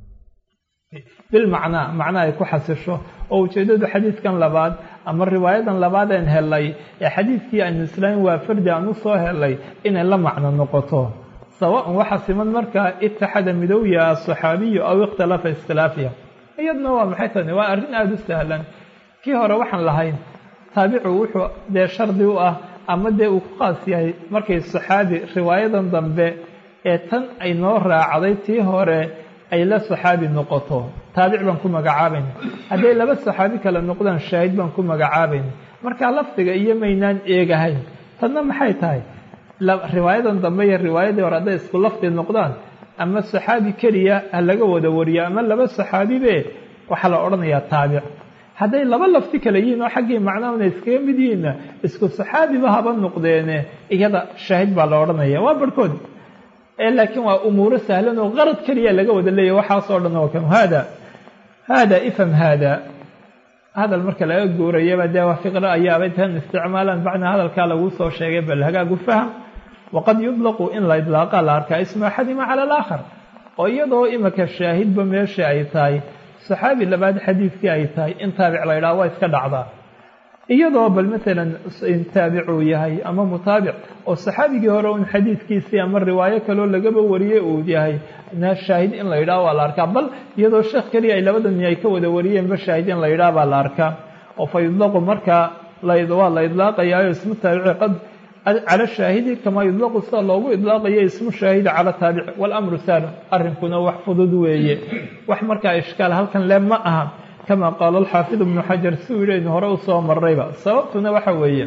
A: bilmacnaa macna ay ku xasisho oo ujeeddadu xadiidkan labaad ama riwaayadan labaadeen helay ee xadiidkii aynu islaamin waa fardi aan u soo helay inay la macno noqoto sawaan waxa siman markaa itixada midowya asaxaabiyu aw ikhtalafa ikhtilaafiya iyaduna waa maxay tani waa arrin aada u sahlan kii hore waxaan lahayn taabicu wuxuu dee shardi u ah ama dee uu ku qaas yahay markay saxaabi riwaayadan dambe ee tan ay noo raacday tii hore ay la saxaabi noqoto taabic baan ku magacaabayna hadday laba saxaabi kale noqdaan shaahid baan ku magacaabayna markaa lafdiga iyo maynaan eegahayn tanna maxay tahay riwaayadan dambe iyo riwaayadii hore hadday isku lafdi noqdaan ama saxaabi keliya ha laga wada wariyo ama laba saxaabibe waxaa la odhanayaa taabic hadday laba lafti kale yihiin oo xaggii macnahuna iskaga mid yihiinna isku saxaabiba haba noqdeene iyada shaahid baa la odhanaya waa barhkood laakiin waa umuuro sahlan oo qarad keliya laga wada leeyahy waxaasoo dhan oo kan hada hada ifham hada hadal marka laga guurayaba dee waa fiqro ayaaba intan isticmaalaan bacna hadalkaa laguu soo sheegay bal hagaagu faham waqad yudlaqu in la idlaaqa la arkaa ismu axadima cala alaakhar oo iyadoo imika shaahidba meesha ay tahay saxaabi labaad xadiidkii ay tahay in taabic la ydhaha waa iska dhacdaa iyadoo bal maalan taabicuu yahay ama mutaabic oo saxaabigii hore un xadiidkiisii ama riwaayo kaloo lagaba wariyey uu yahay na shaahid in la yidhaha waa la arkaa bal iyadoo sheekh keliya ay labada nin ay ka wada wariyeenba shaahid in la yidhaha baa la arkaa oo fa yudlaqu markaa waa la idlaaqayaayo ismu taabici qad cala shaahidi kamaa yudlaqu sida loogu idlaaqayo ismu shaahidi cala taabici walamru saalum arrinkuna wax fudud weeye wax markaa ishkaal halkan le ma aha kama qaala alxaafid ibnu xajar si uu yidhaynu hore usoo marrayba sababtuna waxa weeye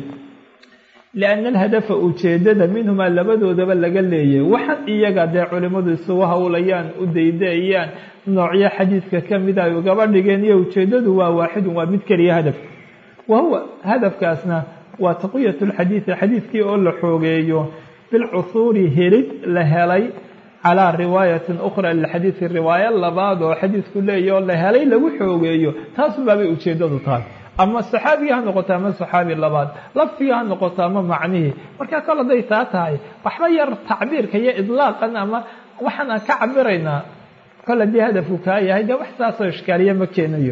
A: lianna alhadafa ujeeddada minhumaa labadoodaba laga leeyay waxan iyaga dee culimmadu isugu howlayaan u daydaeyaan noocyo xadiidka ka mida ay ugaba dhigeen iyo ujeeddadu waa waaxidun waa mid keliya hadaf wa huwa hadafkaasna waa taqwiyat lxadiidi xadiidkii oo la xoogeeyo bilcuhuuri helid la helay calaa riwaayatin ukhra lilxadiidi riwaayo labaad oo xadiidku leeya oo la helay lagu xoogeeyo taasunbaabay ujeeddadu tahay ama saxaabigii ha noqoto ama saxaabi labaad lafdigii ha noqoto ama macnihii markaa kol hadday taa tahay waxba yar tacbiirka iyo idlaaqan ama waxaan aan ka cabiraynaa kol haddii hadafku kaa yahay dee wax saasoo ishkaaliya ma keenayo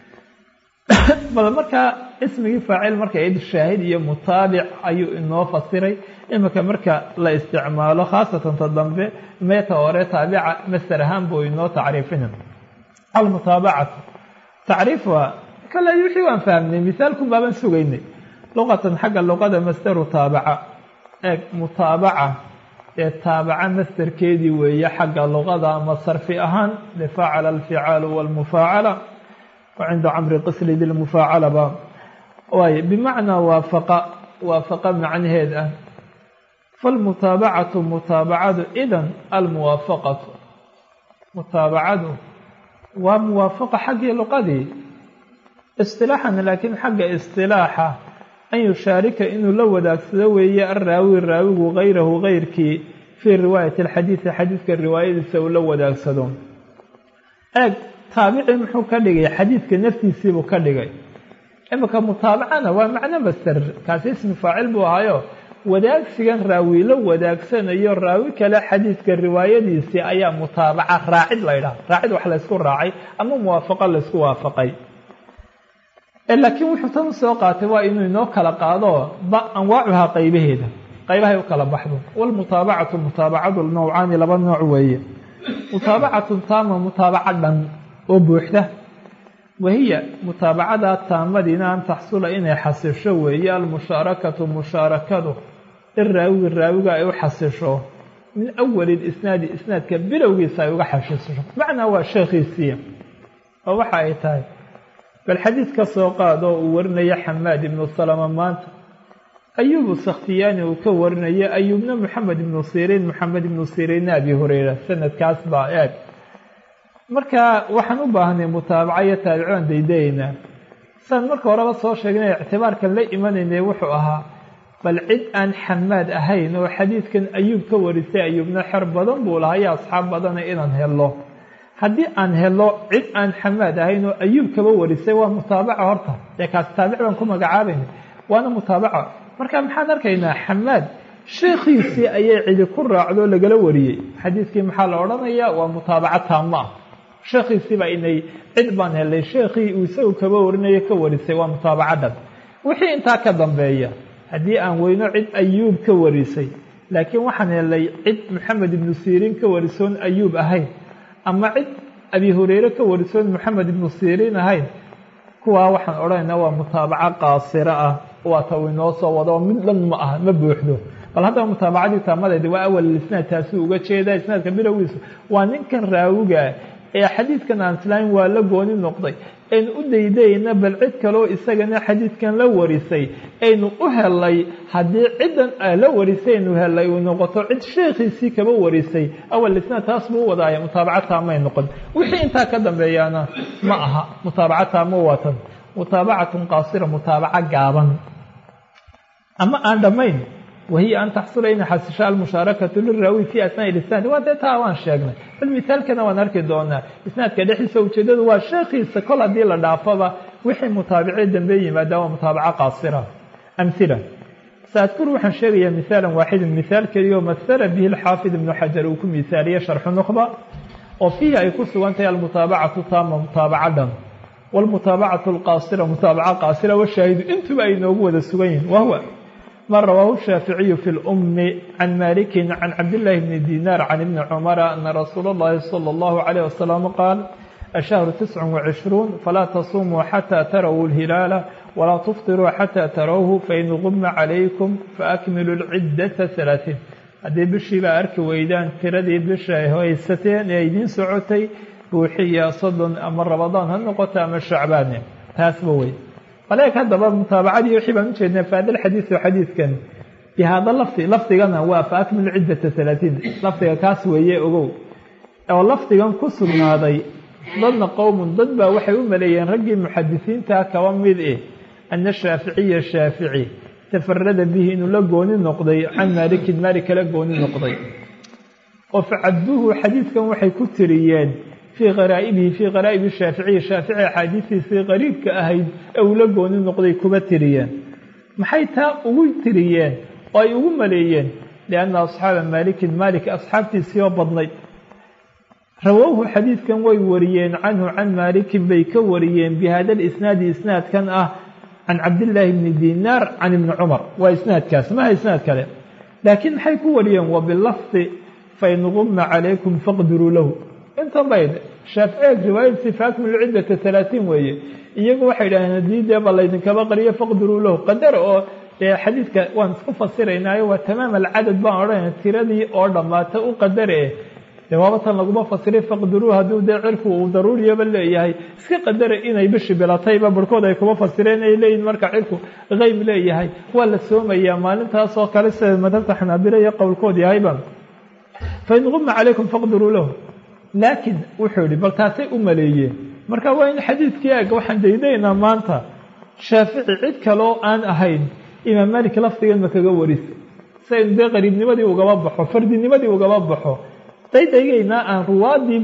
A: bal markaa ismigii faacil marka id shaahid iyo mutaabic ayuu inoo fasiray imika marka la isticmaalo khaasatan ta dambe meeta hore taabica master ahaan buu inoo tacriifina almutaabacatu tacriif waa kale wixii waan fahmnay misaalkun baaban sugaynay luqatan xagga luqada masteru taabaca eeg mutaabaca ee taabaca masterkeedii weeye xagga luqada ama sarfi ahaan lifacala alficaalu walmufaacala cinda camri qisli dilmufaacalaba waay bimacnaa waafaqa waafaqa macnaheed ah falmutaabacatu mutaabacadu idan almuwaafaqatu mutaabacadu waa muwaafaqa xaggii luqadii istilaaxan laakiin xagga istilaaxa an yushaarika inuu la wadaagsado weeye arraawi raawigu hayrahu hayrkii fii riwaayati alxadiidi xadiidka riwaayadiisa uu la wadaagsado eeg taabici muxuu ka dhigay xadiidka naftiisiibuu ka dhigay imika mutaabacana waa macno master kaasi ismi faacil buu ahaayo wadaagsigan raawi la wadaagsanayo raawi kale xadiidka riwaayadiisii ayaa mutaabaca raacid la ydhaha raacid wax laysku raacay ama muwaafaqo laysku waafaqay laakiin wuxuu tan usoo qaatay waa inuu inoo kala qaado ba anwaacuhaa qaybaheeda qaybahay u kala baxdo walmutaabacatu mutaabacadu nawcaani laba nooc weeye mutaabacatun taama mutaabaca dhan oo buuxda wahiya mutaabacada taamadiina an taxsula inay xasisho weeye almushaarakatu mushaarakadu in raawiga raawiga ay u xasisho min awali isnaadi isnaadka bilowgiisa ay uga xasisho macnaa waa sheekhiisii oo waxa ay tahay bal xadiid ka soo qaad oo uu warinaya xamaad ibnu salama maanta ayubu sakhtiyaani uu ka warinayo ayuubna moxamed ibnu siriin moxamed ibnu siriinna abi hureyra sanadkaas baa eeg marka waxaan u baahnay mutaabaca iyo taabicoon daydayeynaa saan marka horeba soo sheegnay ictibaarkan la imanaynay wuxuu ahaa bal cid aan xamaad ahayn oo xadiidkan ayuub ka warisay ayuubna xer badan buu lahaa iyo asxaab badana inaan helo haddii aan helo cid aan xamaad ahayn oo ayuub kaba warisay waa mutaabaca horta dee kaas taabic baan ku magacaabayna waana mutaabaca marka maxaan arkaynaa xamaad sheekhiisii ayay cidi ku raacdo lagala wariyey xadiidkii maxaa la odhanayaa waa mutaabaco taamo ah sheekhiisiiba inay cid baan helay sheekhii uu isagu kaba warinayo ka warisay waa mutaabaco dhan wixii intaa ka dambeeya haddii aan weyno cid ayuub ka warisay laakiin waxaan helay cid maxamed ibnu siriin ka warisoon ayuub ahayn ama cid abi hureyre ka warisoon maxamed ibnu siriin ahayn kuwaa waxaan odhanaynaa waa mutaabaco qaasiro ah waa ta uu inoo soo wado mid dhan ma aha ma buuxdo bal haddaba mutaabacadii taamadeedi waa awal isnaad taasi uga jeedaa isnaadka bilowgiisu waa ninkan raawiga ee xadiidkan aan islaamin waa la gooni noqday aynu u daydayna bal cid kaleo isagana xadiidkan la warisay aynu u helay haddii ciddan la warisay aynu helay uu noqoto cid sheekhiisii kaba warisay awal isnaad taas buu u wadaaya mutaabaca taamay noqon wixii intaa ka dambeeyaana ma aha mutaabaca taamo waatan mutaabacatun qaasira mutaabaco gaaban ama aan dhammayn wahiya an taxsula inay xasisho almushaarakatu liraawi fi asnaai isnaad waa dee taa waan sheegnay bal misaalkana waan arki doonaa isnaadka dhexdiisa ujeedadu waa sheekhiisa kol haddii la dhaafoba wixii mutaabicee dambe yimaada waa mutaabaco qaasira amhila saadkuru waxaan sheegayaa misaalan waaxidan misaal keliya oo masala bihi alxaafid ibnu xajar uu ku misaaliye sharxu nukhba oo fiihi ay ku sugan tahay almutaabacatu taama mutaabaco dhan wاlmutaabacatu alqaasira mutaabaca qaasira washaahidu intuba ay noogu wada sugan yihin wahwa ma rawaahu shaaficiyu fi lumi can malikin can cabdillahi bni dinar can ibni cumara ana rasuula اllahi salى اllahu alayh wasalam qaal ashahru tiscu wacishruun falaa tasumuu xataa tarawu lhilaala walaa tuftiruu xataa tarawhu fain guma calaykum faakmilu lciddata halaaثiin haddii bishiibaa arki weydaan tiradii bisha ay haysateen ee idiin socotay buuxiya soddon ama rabadaan ha noqoto ama shacbaane taasba wey baleeg haddaba mutaabacadii wixii baan ujeednay faada xadiidu xadiidkan bihaada lafdi lafdigana waa fa akmilu ciddata halaatiin lafdiga kaas weeye ogow oo lafdigan ku sugnaaday dadna qowmun dad baa waxay u maleeyeen raggii muxadisiinta kaba mid eh ana shaaficiya shaafici tafarada bihi inuu la gooni noqday can maalikin maalik kala gooni noqday oo facabduuhu xadiidkan waxay ku tiriyeen fii qaraa'ibihi fii qaraa'ibi shaaficiyi shaafici axaadiistiisii qariibka ahayd ee uu la gooni noqday kuba tiriyeen maxay taa ugu tiriyeen oo ay ugu maleeyeen lianna asxaaba maalikin maalik asxaabtiisii oo badnayd rawowhu xadiidkan way wariyeen canhu can maalikin bay ka wariyeen bihada lisnaadi isnaadkan ah can cabdillaahi bni dinaar can ibni cumar waa isnaadkaas maha isnaad kale laakiin maxay ku wariyeen wa bilafdi fain guma calaykum faqdiruu lahu intan bay shaaficiya riwaayadsi faakmilu ciddata halaatiin weeye iyagu waxay idhaaheen haddii dee ba laydinkaba qariyo faqdiruu lahu qadar oo dee xadiidka waan isku fasiraynaayo waa tamaam alcadad baan odhanayna tiradii oo dhammaata u qadare dee waaba tan laguma fasiray faqdiruu hadduu dee cirku uu daruuriyaba leeyahay iska qadara inay bishi bilatayba barhkood ay kuma fasireen ay leeyihin marka cirku qeyb leeyahay waa la soomayaa maalintaas oo kale sida madhabta xanaabila iyo qowlkood yahayba fain guma calaykum faqdiruu lahu laakiin wuxuu yihi bal taasay u maleeyeen marka waa in xadiidkii eg waxaan daydaynaa maanta shaafici cid kaloo aan ahayn imaam malik lafdigan ma kaga warisa saynu dee qariibnimadii ugaba baxo fardinimadii ugaba baxo daydaygaynaa aan ruwaadii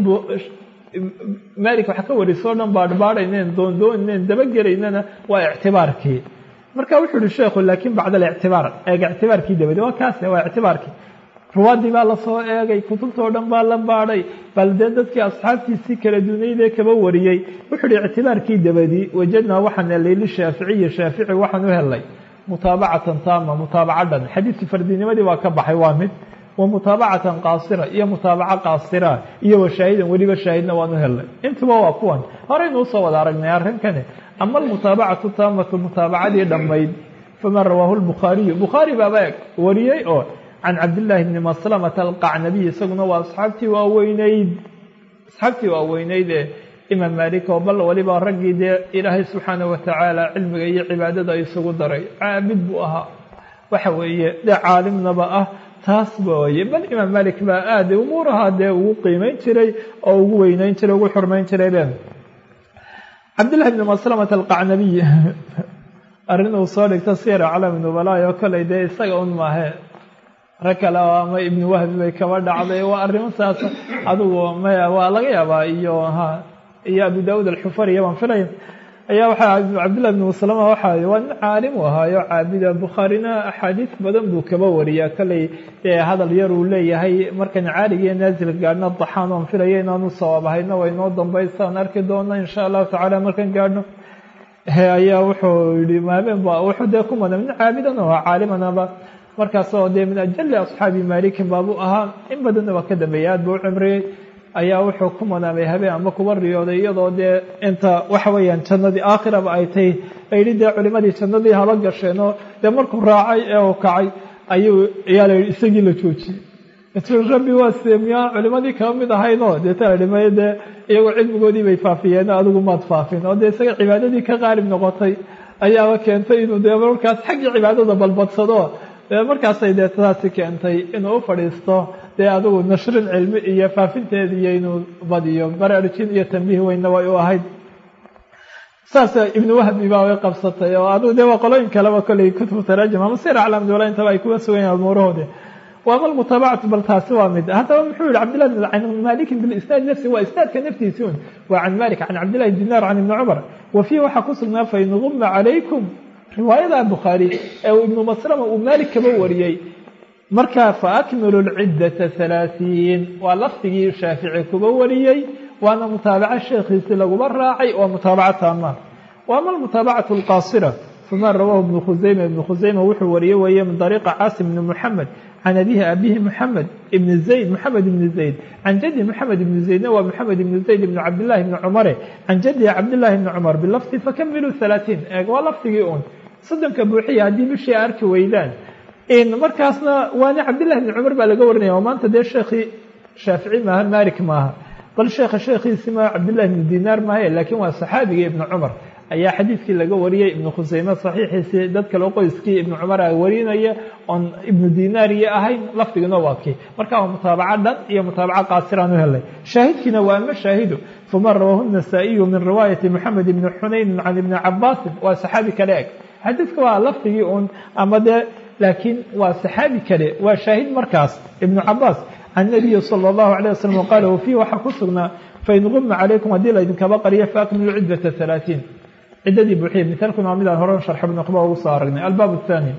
A: malik wax ka wariso o dhan baadhbaadhayneen doondoonayn dabagelaynana waa ictibaarkii marka wuxuu uhi sheekhu laakiin bacda alictibaar eeg ictibaarkii dabadi waa kaase waa ictibaarkii ruwaadii baa lasoo eegay kutubtao dhan baa la baadhay bal dee dadkii asxaabtiisii kala dunaydee kaba wariyey wuxuu uhi ictibaarkii dabadi wajadnaa waxaan helay lishaaficiyi shaafici waxaan u helay mutaabacatan taama mutaabaca dhan xadiidkii fardinimadii waa ka baxay waa mid wa mutaabacatan qaasira iyo mutaabaca qaasira iyo washaahidan weliba shaahidna waan u helnay intuba waa kuwan horeynu usoo wada aragnay arrinkani ama almutaabacatu taamatu mutaabacadii dhammayd faman rawaahu lbukhaariyu bukhaari baaba eg wariyey oo can cabdillaahi bni maslamata alqacnabiy isaguna waa asxaabtii waaweyneyd asxaabtii waaweyneyd ee imaam maalik oo bal waliba raggii dee ilaahay subxaana watacaala cilmiga iyo cibaadada isugu daray caabid buu ahaa waxa weeye dee caalimnaba ah taas booye bal imaam malik baa aada umuuraha dee ugu qiimeyn jiray oo ugu weyneyn jiray ugu xurmeyn jiray be cabdillahi bni maslamata alqacnabiy arrin uu soo dhigto siyar aclaami nubalaay oo koley dee isaga un maahe rag kale oo ama ibni wahbi bay kaba dhacday waa arrimo saas adigu maya waa laga yaabaa iyo ha iyo abu daawuud alxufariya baan filaya ayaa waxaa cabdillahi bni maslama waxa waa nin caalim u ahaayo caabida bukhaarina axaadiis badan buu kaba wariyaa kolley dee hadal yar uu leeyahay markan caalig iyo naazil gaadhno daxaan oon filaya inaanu sawaabahayno way noo dambaysaan arki doona insha allahu tacaala markan gaadhno ayaa wuxuu yihi maameen ba wuxuu dee ku madan nin caabidan oo caalimanaba markaasoo dee min ajali asxaabi maalikin baabuu ahaa in badanna waa ka dambeeyay aad buu u cimriyey ayaa wuxuu ku manaamay habeen ama kuba riyooday iyadoo dee inta waxa weeyaan jannadii aakhiraba ay tahy ayidhi dee culimadii jannadii haba gasheenoo dee markuu raacay ee uu kacay ayuu ayaa la yidhi isagii la joojiyey intuu rabbi waa seemiyaa culimadii kaba mid ahaynoo deeta la dhimay dee iyagoo cilmigoodii bay faafiyeen adigu maad faafin oo dee isaga cibaadadii ka qaalib noqotay ayaaba keentay inuu dee markaas xaggii cibaadada balbadsado markaasay dee taasi keentay inuu u fadhiisto dee adigu nashrin cilmi iyo faafinteeda iyo inuu badiyo baraarujin iyo tambiih weynna way u ahayd saasa ibnu wahbi baa way qabsatay oo adigu dee waa qolooyin kaleba kolley kutubu taraajum ama sir aclamdula intaba ay kuga sugan yahin umuurahoodi waama almutaabacatu bal taasi waa mid haddaba muxuu yihi cabdillahi can malikin bilisnaad nafsi waa isnaadka naftiisi un waa can malik can cabdillahi dinaar can ibni cumar wa fiihi waxaa ku sugnaa fain guma calaykum riwaayada bukhaari ee uu ibnu maslama uu maalik kaba wariyey marka faakmilu lciddata halaaثiin waa lafdigii shaafici kuba wariyey waana mutaabaco sheekhiisi laguma raacay waa mutaabaco taama waama almutaabacatu alqaasira fama rawaahu ibnu khuseyma ibnu khuseyma wuxuu wariyey weeye min dariiqa caasim ibni muxamed can abihi abihi muxamed ibni zayd moxamed ibni zayd can jaddi moxamed ibni zaydna waa moxamed ibni zayd ibni cabdillahi ibni cumare can jaddihi cabdillahi ibni cumar bilafdi fakamiluu halaaثiin eeg waa lafdigii un soddonka buuxiya haddii bishii arki weydaan markaasna waana cabdillahi bni cumar baa laga warinaya oo maanta dee sheekhii shaafici maaha malik maaha bal sheekha sheekhiisi ma cabdillahi bni dinaar maahae laakiin waa saxaabigii ibni cumar ayaa xadiidkii laga wariyey ibnu khuseyme saxiixiisii dad kale qoyskii ibnu cumar a warinaya oon ibnu dinaar iyo ahayn lafdigina waa kii marka waa mutaabaco dhan iyo mutaabaco qaasiraan u helay shaahidkiina waa ama shaahidu fama rawaahu النasaaئiyu min riwaayati moxamed ibni xunayni can ibni cabaasin waa saxaabi kale eg xadiidka waa lafdigii un ama dee laakiin waa saxaabi kale waa shaahid markaas ibnu cabaas can nabiyi salى اllahu عalيه waslm qaala wafiihi waxaa ku sugnaa fain guma calaykum haddii laydinkaba qariyo faakmilu ciddata halaaثiin ciddadii buuxiya mithaalkuna waa midaan hore sharx ibnu qba ugu soo aragnay albaab الthaani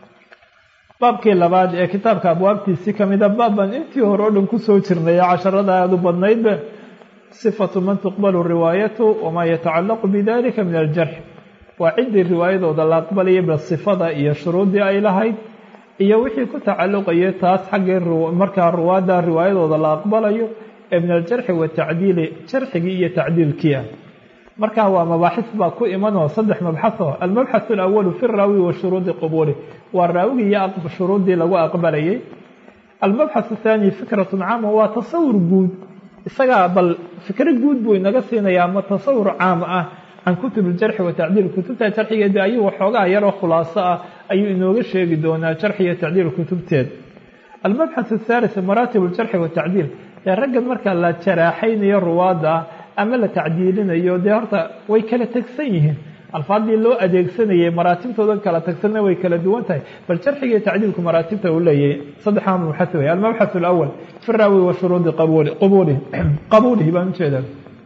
A: baabkii labaad ee kitaabka abwaabtiisii kamida baabban intii hore o dhan kusoo jirnay casharada aada u badnaydba sifatu man tuqbalu riwaayatu wamaa yatacalaqu bidalika min aljarx waa ciddii riwaayadooda la aqbalayay ba sifada iyo shuruuddii ay lahayd iyo wixii ku tacalluqayay taas xaggii markaa ruwaadda riwaayadooda la aqbalayo ee min aljarxi watacdiili jarxigii iyo tacdiilkii ah markaa waa mabaaxis baa ku imanoo saddex mabxaso almabxath alawalu fi raawi wa shuruudi qubuli waa raawigii iyo shuruuddii lagu aqbalayay almabxath athaani fikratun caama waa tasawur guud isagaa bal fikro guud buu inaga siinaya ama tasawur caam ah can kutub aljarxi watacdiil kutubta jarxigeeda ayuu waxoogaa yaroo khulaaso ah ayuu inooga sheegi doonaa jarxi iyo tacdiil kutubteed almabxath athalith maraatib aljarxi watacdiil ee raggan marka la jaraaxaynayo ruwaadda ama la tacdiilinayo dee horta way kala tegsan yihiin alfaadii loo adeegsanayay maraatibtooda kala tagsanna way kala duwan tahay bal jarxiga iyo tacdiilku maraatibta uu leeyahay saddexaa mabxath wey almabxath alawal fi raawi wa shuruudi qabuli qabulihi qabuulihi baan ujeedaa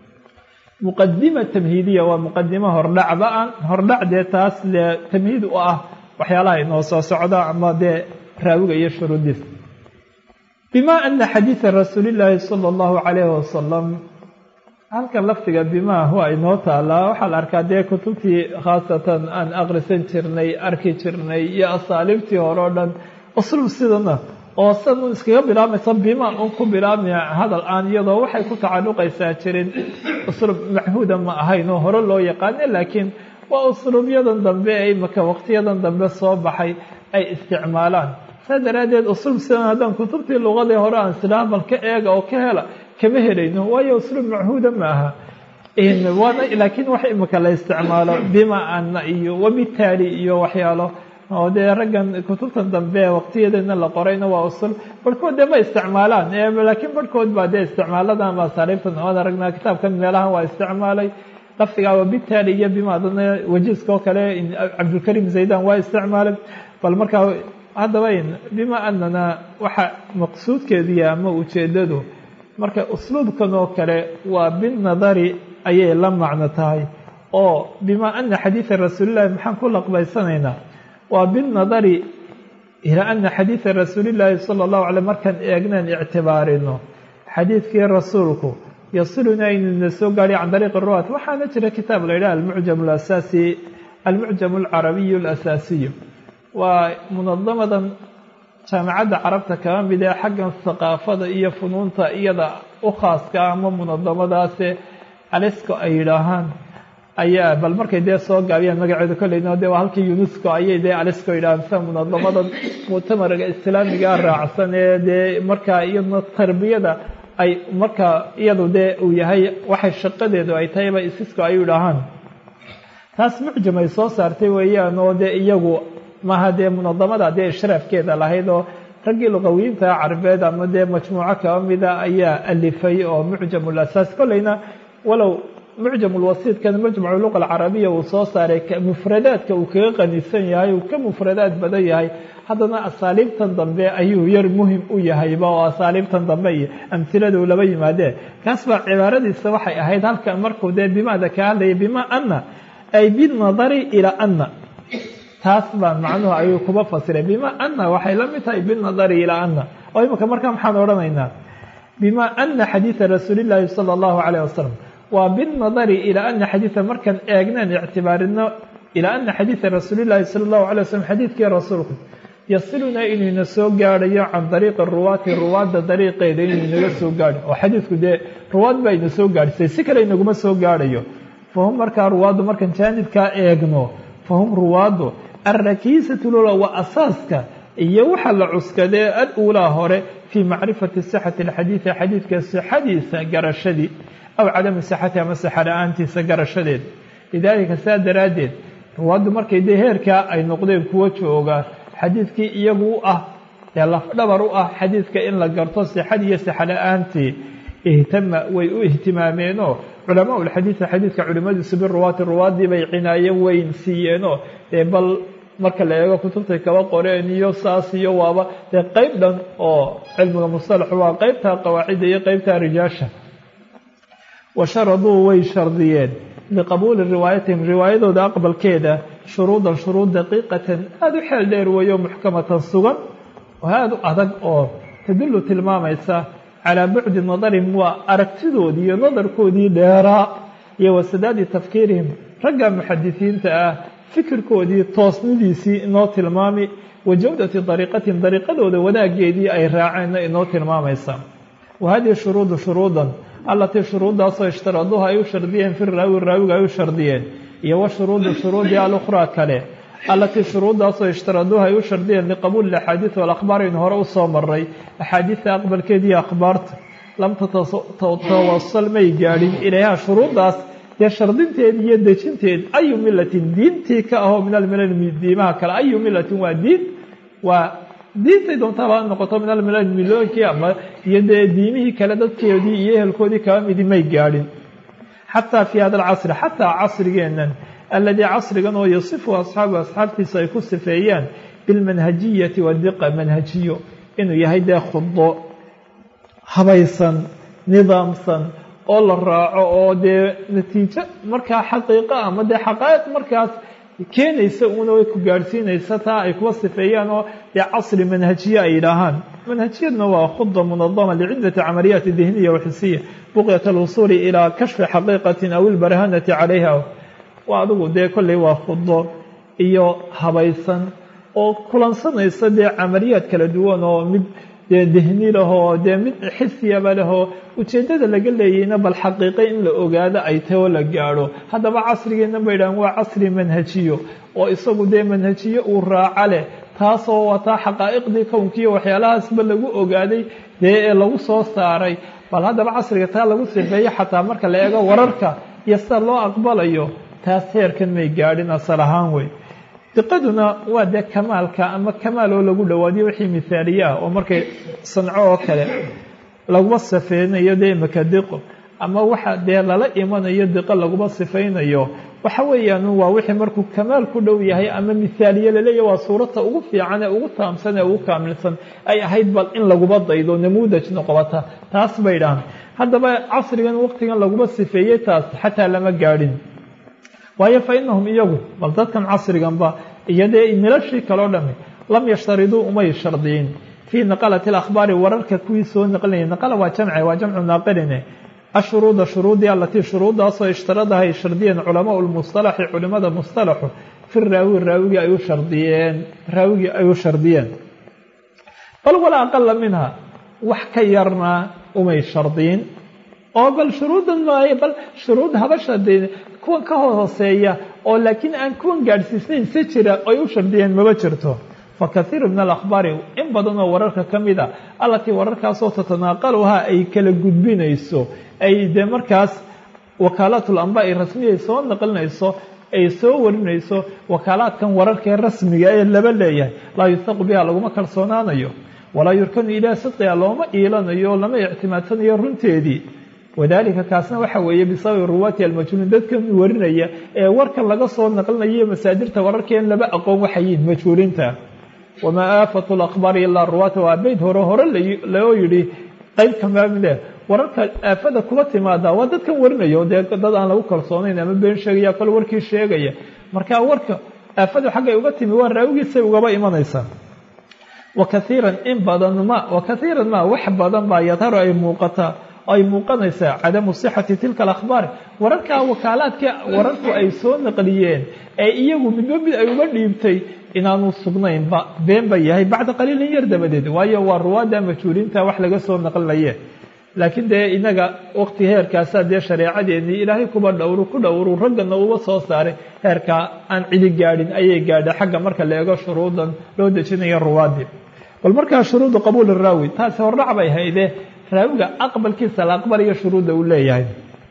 A: muqadima tamhiidiya waa muqadimo hordhacba an hordhac dee taas dee tamhiid u ah waxyaalaha inoo soo socda ama dee raawiga iyo shuruudiis bima ana xadiida rasuulillaahi sala allahu calayhi wasalam halkan lafdiga bimaa waa inoo taalaa waxaa la arkaa dee kutubtii khaasatan aan aqrisan jirnay arki jirnay iyo asaaliibtii hore o dhan usluub sidana oo san un iskaga bilaabmaysa bimaan un ku bilaabmaya hadal aan iyadoo waxay ku tacalluqaysaa jirin usluub machuuda ma ahayn oo hore loo yaqaane laakiin waa usluubyadan dambe ee imaka waqtiyadan dambe soo baxay ay isticmaalaan saa daraaddeed usluub sidan haddaan kutubtii luqadii hore aan silaa bal ka eega oo ka hela kama helayno waayo usluub machuuda ma aha waana laakiin wax imika la isticmaalo bima ana iyo wabitaali iyo waxyaalo oo dee raggan kutubtan dambe waqtiyadeedna la qorayna waa usul barhkood dee ma isticmaalaan laakiin barhkood baa dee isticmaaladan baa saariibtan ood aragnaa kitaabkan meelahan waa isticmaalay lafdigaa wabitaali iyo bima dana wajiiska oo kale cabdulkarim zaydan waa isticmaalay bal markaa haddaba bima anana waxa maqsuudkeediya ama ujeedadu marka usluubkan oo kale waa binadari ayay la macno tahay oo bima ana xadiida rasuulillahi maxaan ku laqbaysanaynaa waa binadari ilaa ana xadiida rasuulillaahi sala allahu alay markaan eegnaan ictibaarino xadiidkii rasuulku yasiluna inuna soo gaadhay can dariiqi ruwaat waxaana jira kitaab la yidhaha almucjam alasaasi almucjam alcarabiyu alasaasiyu waa munadamadan jaamacadda carabta kaba mid ee xaggan haqaafada iyo funuunta iyada u khaaska ama munadamadaase alisco ay yidhaahaan ayaa bal markay dee soo gaabiyaan magaceedu kolleyno dee waa halkii unesco ayay dee alisco yidhahaan sida munadamadan muctamariga islaamiga raacsan ee dee markaa iyadna tarbiyada ay markaa iyadu dee uu yahay waxay shaqadeedu ay tahayba isisco ay yidhaahaan taas mucjam ay soo saartay weeyaan oo dee iyagu maaha dee munadamada dee ishraafkeeda lahayd oo raggii luqawiyiinta carabeed ama dee majmuuco kaba mida ayaa alifay oo mucjam ulasaas kolleyna walow mucjam ulwasiidkan majmucu luqa alcarabiya uu soo saaray mufradaadka uu kaga qanisan yahay uu ka mufradaad badan yahay haddana asaaliibtan dambe ayuu yar muhim u yahayba oo asaaliibtan dambe iyo amhiladu laba yimaadee kaas baa cibaaradiisa waxay ahayd halkan markuu dee bimaada ka hadlayay bima ana ay binadari ilaa ana taas baa macnuhu ayuu kuba fasiray bima ana waxay la mid tahay binadari ilaa ana oo imika markaa maxaan odhanaynaa bima ana xadiida rasuulillaahi sala allahu calayh wasalam waa binadari ilaa ana xadiida markaan eegnaan ictibaarino ilaa ana xadiida rasuulillaahi sala allahu alay wasalam xadiidkii rasuulku yasilunaa inuyna soo gaadhayo can dariiqi ruwaati ruwaadda dariiqeeda inuu inaga soo gaadho oo xadiidku dee ruwaad baa ina soo gaadhisay si kale inaguma soo gaadhayo fahum markaa ruwaaddu markaan jaanibkaa eegno fahum ruwaaddu alrakiisatu lula waa asaaska iyo waxa la cuskadee al-uulaa hore fii macrifati sixati alxadiidi xadiidka sixadiisa garashadii aw cadami sixati ama sixa la-aantiisa garashadeed lidaalika saa daraaddeed ruwaaddu markay dee heerkaa ay noqdeen kuwo jooga xadiidkii iyagu u ah ee lafdhabar u ah xadiidka in la garto sixadii iyo sixa la-aantii ihtama way u ihtimaameenoo culamaa ulxadiida xadiidka culimadiisu biruwaati ruwaaddii bay cinaayo weyn siiyeenoo dee bal marka la eego kutubtay kaba qoreen iyo saas iyo waaba dee qeyb dhan oo cilmiga mustalaxu waa qeybta qawaacidda iyo qeybta rijaasha wa sharaduu way shardiyeen liqabuuli riwaayatihim riwaayadooda aqbalkeeda shuruudan shuruud daqiiqatan aada u xeel dheer weeyo muxkamatan sugan oo aada u adag oo tadullu tilmaamaysa calaa bucdi nadarihim waa aragtidoodii iyo nadarkoodii dheeraa iyo wasadaadi tafkiirihim ragga muxadisiinta ah fikirkoodii toosnidiisii inoo tilmaami wa jawdati dariiqatihim dariiqadooda wanaageedii ay raaceenna inoo tilmaamaysa wa hadihi shuruudu shuruudan allatii shuruuddaasoo ishtaraduuha ay u shardiyeen fi raawi raawiga ay u shardiyeen iyo wa shuruudu shuruudii alukhraa kale allatii shuruuddaasoo ishtaraduuha ay u shardiyeen liqabuuli axaadiid walakhbaar aynu hore u soo maray axaadiidta aqbalkeediiyo akhbaarta lam tatawasal may gaadhin ilayha shuruuddaas dee shardinteed iyo dejinteed ayu milatin diintii ka ahoo min almilal diimaha kale ayu milatin waa diin waa diintay doontaaba ha noqoto min almilal miloonkii ama iyo dee diimihii kale dadkeedii iyo ehelkoodii kaba midi may gaadhin xataa fii hada alcasri xataa casrigeennan aladii casrigan oo yasifu asxaabu asxaabtiisa ay ku sifeeyaan bilmanhajiyati wadiqa manhajiyo inuu yahay dee khudo habaysan nidaamsan oo la raaco oo dee natiijo markaa xaqiiqo ama dee xaqaa'iq markaas keenaysa una way ku gaadhsiinaysa taa ay kuwa sifeeyaan oo dee casri manhajiye ay yidhaahaan manhajiyadna waa khuda munadama liciddati camaliyaati dihniya waxisiya buqyat alwusuuli ilaa kashfi xaqiiqatin aw ilbarhanati calayha waa adigu dee kolley waa khudo iyo habaysan oo kulansanaysa dee camaliyaad kala duwan oo mid dee dihni lahoo dee mid xisiyaba lehoo ujeeddada laga leeyayna bal xaqiiqe in la ogaado ay tahy oo la gaadho haddaba casrigeena ba yidhahan waa casri manhajiyo oo isagu dee manhajiyo uu raaco leh taasoo wataa xaqaa'iqdii kownkiiyo waxyaalahaasba lagu ogaaday dee ee lagu soo saaray bal haddaba casriga taa lagu sifeeyo xataa marka la eego wararka iyo sida loo aqbalayo taas heerkan may gaadhin asal ahaan wey diqaduna waa dee kamaalka ama kamaal oo lagu dhawaadiyo wixii mithaaliye ah oo markay sanco oo kale laguma sifeynayo dee imaka diqo ama waxa dee lala imanayo diqo laguma sifaynayo waxa weeyaan waa wixii markuu kamaal ku dhow yahay ama mithaaliye laleeyahy waa suurata ugu fiican ee ugu taamsan ee ugu kaamilsan ay ahayd bal in laguma daydo namuudaj noqobata taas bay dhahan haddaba casrigan waqtigan laguma sifeeyey taas xataa lama gaadhin waayo fa inahum iyagu bal dadkan casriganba iyo dee milashii kaleo dhami lam yashtariduu umay shardiyin fii naqalati alakhbaari wararka kuwii soo naqlinaya naqala waa jamce waa jamcu naaqiline ashuruuda shuruudii alatii shuruuddaasoo ishtaradaha ay shardiyeen culamaa lmustalaxi culimada mustalaxu fi raawi raawigii ay u shardiyeen raawigii ay u shardiyeen bal walaa aqala minha wax ka yarna umay shardiyin oo bal shuruuddan maayo bal shuruud haba shardiyin kuwan ka hooseeya oo laakiin aan kuwan gaadhsiisnayn si jira ay u shardiyeen maba jirto fa kathiiru min alakhbaari in badan oo wararka ka mid a allatii wararkaasoo tatanaaqaluhaa ay kala gudbinayso ay dee markaas wakaalaatul amba ay rasmiya soo naqlinayso ay soo warinayso wakaalaadkan wararkaee rasmiga ee laba leeyahay laa yusaqu biha laguma kalsoonaanayo walaa yurkanu ilaa sidqiha looma iilanayo lama ictimaadsanayo runteedii wadalika kaasna waxa weeye bisababi ruwaati almajhuulin dadkan warinaya ee warkan laga soo naqlinayo masaadirta wararkeen laba aqoon waxayiin majhuulinta wamaa aafatu lakhbaari ilaa ruwaata waa beyd hore hore loo yidhi qeyb kamaamile wararka aafada kuba timaada waa dadkan warinaya dee dad aan lagu kalsoonayn ama been sheegaya kale warkii sheegaya marka warka aafadu xaggay uga timi waa raawigiisay ugaba imanaysaa wakaiiran in badan ma wakaiiran ma wax badan baa yadharu ay muuqataa ay muuqanaysaa cadamu sixati tilka alakhbaar wararkaa wakaalaadka wararku ay soo naqliyeen ee iyagu midba mid ay uga dhiibtay inaanu sugnaynba been ba yahay bacda qaliilin yar dabadeed waayo waa ruwaadda majhuuliinta wax laga soo naqlinaye laakiin dee inaga waqti heerkaasaa dee shareecadeennii ilaahay kuba dhowru ku dhowru raggana uba soo saaray heerkaa aan cidi gaadhin ayay gaadha xagga marka la eego shuruudan loo dejinayo ruwaadii bal markaa shuruudu qabuuli raawi taasi hordhac bay hayde raawiga aqbalkiisa la aqbalayo shuruudda uu leeyahay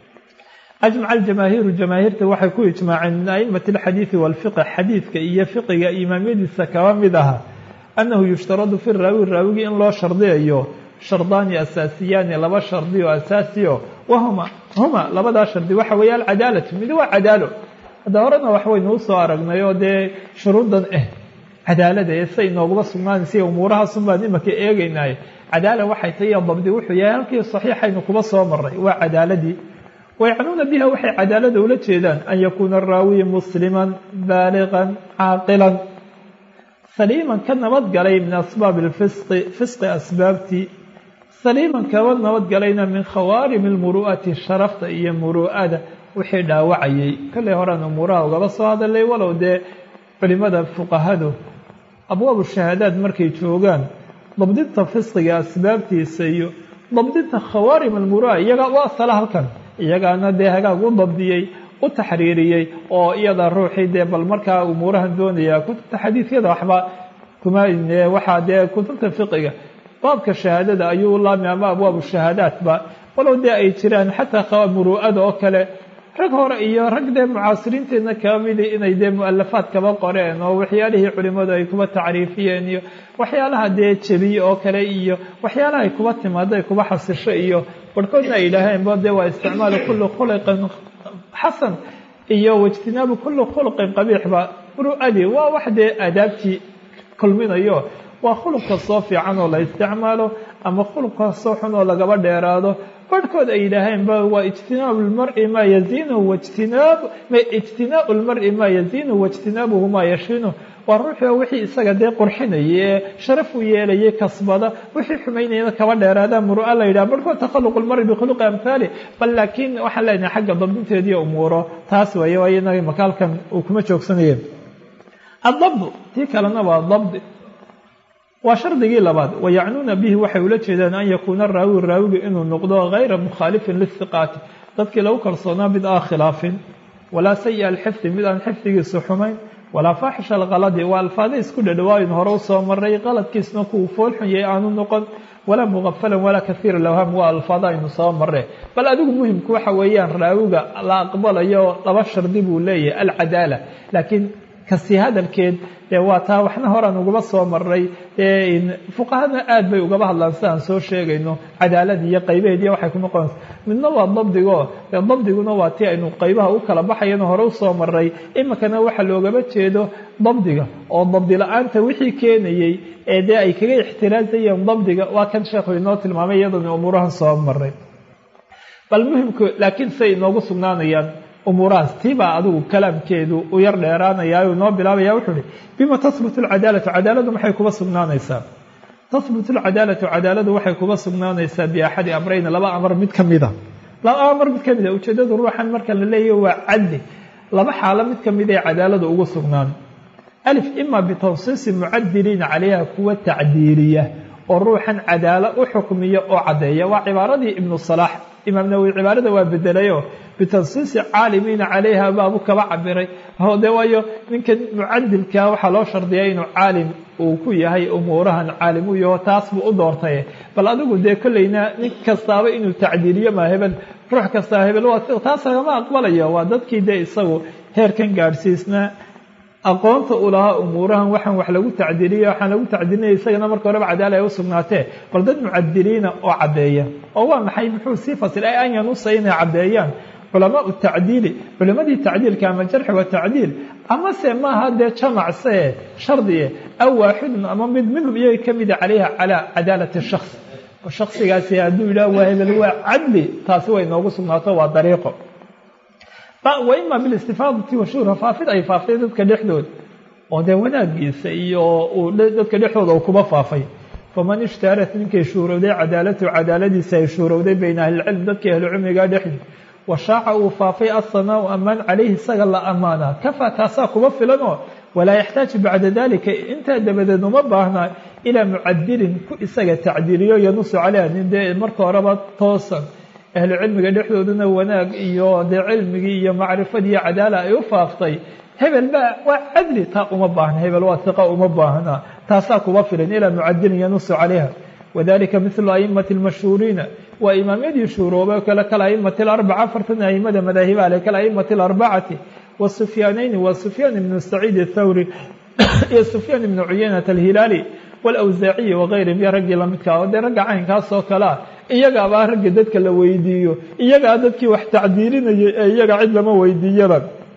A: ajmaca aljamaahiiru jamaahiirta waxay ku ijmaaceen min aimati alxadiidi walfiqh xadiidka iyo fiqiga imaamyadiisa kaba mid aha annahu yushtaradu fi raawi raawigii in loo shardiyayo shardaani asaasiyaani laba shardi oo asaasiyo wahuma huma labadaa shardi waxa weeye alcadaalatu mid waa cadaalo hadda horena wax waynuu soo aragnay oo dee shuruuddan eh cadaalada ee say inooguma sugnaanaysa umuurahaasun baan imaka eegaynaaye cadaala waxay tahay dabdi wuxuu yahay halkii saxiixaynu kuba soo maray waa cadaaladii wayacnuuna biha waxay cadaalada ula jeedaan an yakuuna araawiyi musliman baaliqan caaqilan saliiman ka nabadgalay min asbaabi alfisqi fisqi asbaabtii saliiman kaba nabadgalayna min khawaarim almuru'ati sharafta iyo muru'ada wixii dhaawacayay kollay horean umuuraha ugaba soo hadalay walow dee culimada fuqahadu abwaabu shahaadaad markay joogaan dabdinta fisqiga asbaabtiisa iyo dabdinta khawaarim almuru'a iyagaa u asala halkan iyagaana dee hagaag u dabdiyey u taxriiriyey oo iyada ruuxii dee bal markaa umuurahan doonaya kutubta xadiidyada waxba kuma waxaa dee kutubta fiqiga baabka shahaadada ayuu laami ama abwaabu shahaadaatba walow dee ay jiraan xataa muru'ada oo kale rag hore iyo rag dee mucaasiriinteenna kaba midi inay dee mu'alafaad kaba qoreen oo waxyaalihii culimmadu ay kuba tacriifiyeen iyo waxyaalaha dee jebiye oo kale iyo waxyaalaha ay kuba timaado ay kuba xasisho iyo barhkoodna ay yidhaaheen ba dee waa isticmaalu kulli khuliqin xasan iyo waijtinaabu kulli khuluqin qabiixba muru'adii waa wax dee aadaabtii kulminayo waa khuluq kastoo fiican oo la isticmaalo ama khuluq kastoo xun oo lagaba dheeraado barhkood ay yidhaaheenba waa ijtinaabu lmari maa yaziinuhu wajtinaab ijtinaau lmari maa yaziinuhu waijtinaabuhu maa yashinu waa ruuxio wixii isaga dee qurxinaya ee sharaf u yeelayay kasbada wixii xumaynayana kaba dheeraada muru'a la yidhaha barhkood takhaluq lmari bikhuluqi amhaali bal laakiin waxaan leenahay xagga dabdinteediiyo umuuro taas weeye waayo inaga makaalkan uu kuma joogsanaya addabdu tii kalena waa dabdi waa shardigii labaad wayacnuuna bihi waxay ula jeedaan an yakuuna raawi raawiga inuu noqdo gayra mukhaalifin lihiqaati dadkii lagu kalsoonaa mid aan khilaafin walaa sayi alxifdi mid aan xifdigiisu xumayn walaa faaxisha alkaladi waa alfaada isku dhadhawaayin hore usoo maray qaladkiisna kuwu foolxun yahay aanu noqon walaa mugafalan walaa kahiira lawham waa alfaada aynu soo marre bal adigu muhimku waxa weeyaan raawiga la aqbalayo laba shardi buu leeyahay alcadaala laakiin kasi hadalkeed dee waa taa waxna horaan ugaba soo maray fuqahada aad bay ugaba hadlaan sidaan soo sheegayno cadaalad iyo qaybaheed iyo waxay ku noqonaysa midna waa dabdigo dee dabdiguna waa tii aynu qaybaha u kala baxayana hore usoo maray iminkana waxa loogaba jeedo dabdiga oo dabdi la-aanta wixii keenayey ee dee ay kaga ixtiraazayeen dabdiga waa kan sheekhu inoo tilmaamay iyadana umuurahan soo maray bal muhimku laakiin say inoogu sugnaanayaan umuurahaas tiibaa adigu kalaamkeedu u yar dheeraanaya u inoo bilaabaya wuxuu uhi bima tahbutu alcadaalatu cadaaladu maxay kuba sugnaanaysaa tahbutu alcadaalatu cadaaladu waxay kuba sugnaanaysaa biaxadi amrayna laba amar mid ka mida laba amar mid ka mida ujeedadu ruuxan marka la leeyahy waa cadli laba xaalo mid ka mid ee cadaaladu ugu sugnaan alif ima bitansiisi mucadiliina calayha kuwa tacdiiliya oo ruuxan cadaalo u xukmiya oo caddeeya waa cibaaradii ibnu salaax imaam nawowi cibaarada waa bedelayo bitansiisi caalimiina calayha baabu kaba cabiray de waayo ninkan mucadilkaa waxaa loo shardiyaa inuu caalim uu ku yahay umuurahan caalim u yaho taas buu u doortay bal adigu dee kolleyna nin kastaaba inuu tacdiiliyo maa hebel ruux kastaa hebel taas lagama aqbalayo waa dadkii dee isagu heerkan gaadhsiisnaa aqoonta u lahaa umuurahan waxaan wax lagu tacdiliya waxaan lagu tacdilinaya isagana marka horeba cadaala ay u sugnaatee bal dad mucadiliina oo caddeeya oo waa maxay muxuu sii fasil ay an yanusa inay caddeeyaan culamaau tacdiili culimadii tacdiilka ama jarxi wa tacdiil amase maaha dee jamacse shardiye aw waaxidun ama mid minhum iyaga ka mida calayha calaa cadaalati shaks shaksigaasi hadduu yidhaah waa hebel waa cadli taasi way noogu sugnaato waa dariiqo wa ima bilistifaadati washuhra faafid ay faaftay dadka dhexdooda oo dee wanaagiisa iyo uu dadka dhexdooda uu kuba faafay faman ishtaarat ninkay shuurowday cadaalatu cadaaladiisa ay shuurowday bayna ahlilcilm dadkii ahlucilmiga dhexdi washaaca uu faafay asanaau amaan calayhi isaga la ammaanaa kafaa taasaa kuba filanoo walaa yaxtaaju bacda dalika intaa dabadeed uma baahnaa ilaa mucadilin ku isaga tacdiiliyo yanusu caleyha nin dee marka horeba toosan ahlu cilmiga dhexdoodana wanaag iyo dee cilmigii iyo macrifadii iyo cadaala ay u faaftay hebel baa waa cadli taa uma baahna hebel waa hiqa uma baahna taasaa kuba filan ilaa mucadilin yanusu calayha wadalika milu aimati lmashhuuriina waa imaamyadii shuuroobay kale kal aimati alarbaca afartan aimada madaahiba ale kal aimati alarbacati wasufyaanayni waa sufyaan ibnu saciid athawri iyo sufyaan ibnu cuyaynata alhilaali wlawsaaciyi wagayrihim iyo raggii lamidkaa oo dee ragga caynkaas oo kalea iyagaabaa ragga dadka la weydiiyo iyagaa dadkii wax tacdiilinayay ee iyaga cid lama weydiiyaba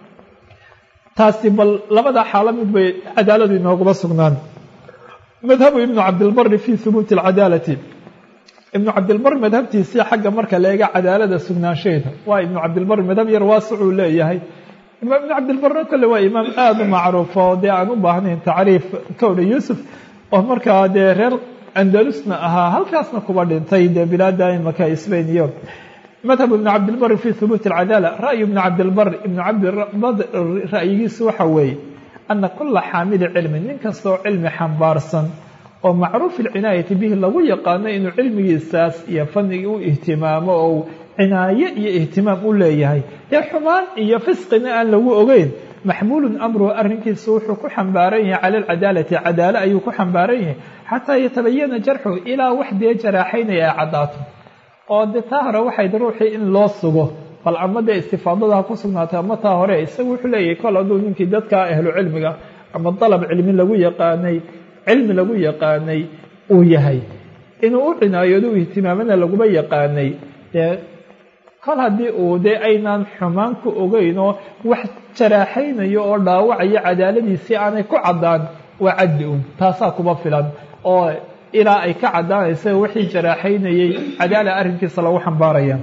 A: taasi bal labada xaalo mid bay cadaaladu inooguma sugnaan madhabu ibnu cabdilbari fi hubuuti alcadaalati ibnu cabdilbari madhabtiisii xagga marka la eega cadaalada sugnaansheeda waa ibnu cabdilbari madhab yar waasicuu leeyahay imaam ibnu cabdilbarre kole waa imaam aada u macruuf oo dee aan u baahnayn tacriif kowdha yuusuf oo markaa dee reer andalusna ahaa halkaasna kuba dhintay dee bilaada imaka sbain iyo madhab ibn cabdilbari fi hubuuti alcadaala ra'yu ibni cabdilbar ibnu cabdilbar ra'yigiisu waxa weeye ana kula xaamili cilmin nin kastoo cilmi xambaarsan oo macruuf ilcinaayati bihi lagu yaqaano inuu cilmigiisaas iyo fanigii u ihtimaamo oo cinaaye iyo ihtimaam u leeyahay dee xumaan iyo fisqina aan lagu ogeyn maxmuulun amruhu arrinkiisu wuxuu ku xambaaran yahay cala alcadaalati cadaalo ayuu ku xambaaran yahay xataa yatabayana jarxuhu ilaa wax dee jaraaxaynaya ay caddaato oo de taa hore waxayd ruuxii in loo sugo bal ama dee istifaadada ha ku sugnaatay ama taa hore isagu wuxuu leeyahay kol hadduu ninkii dadka ahlu cilmiga ama dalab cilmi lagu yaqaanay cilmi lagu yaqaanay uu yahay inuu u cinaayoodo u ihtimaamana laguma yaqaanay dee kol haddii uu dee aynaan xumaan ku ogeyn oo wax jaraaxaynayo oo dhaawacayo cadaaladiisii aanay ku caddaan waa caddi un taasaa kuma filan oo ilaa ay ka caddaanaysa wixii jaraaxaynayey cadaala arrinkiisa lagu xambaaraya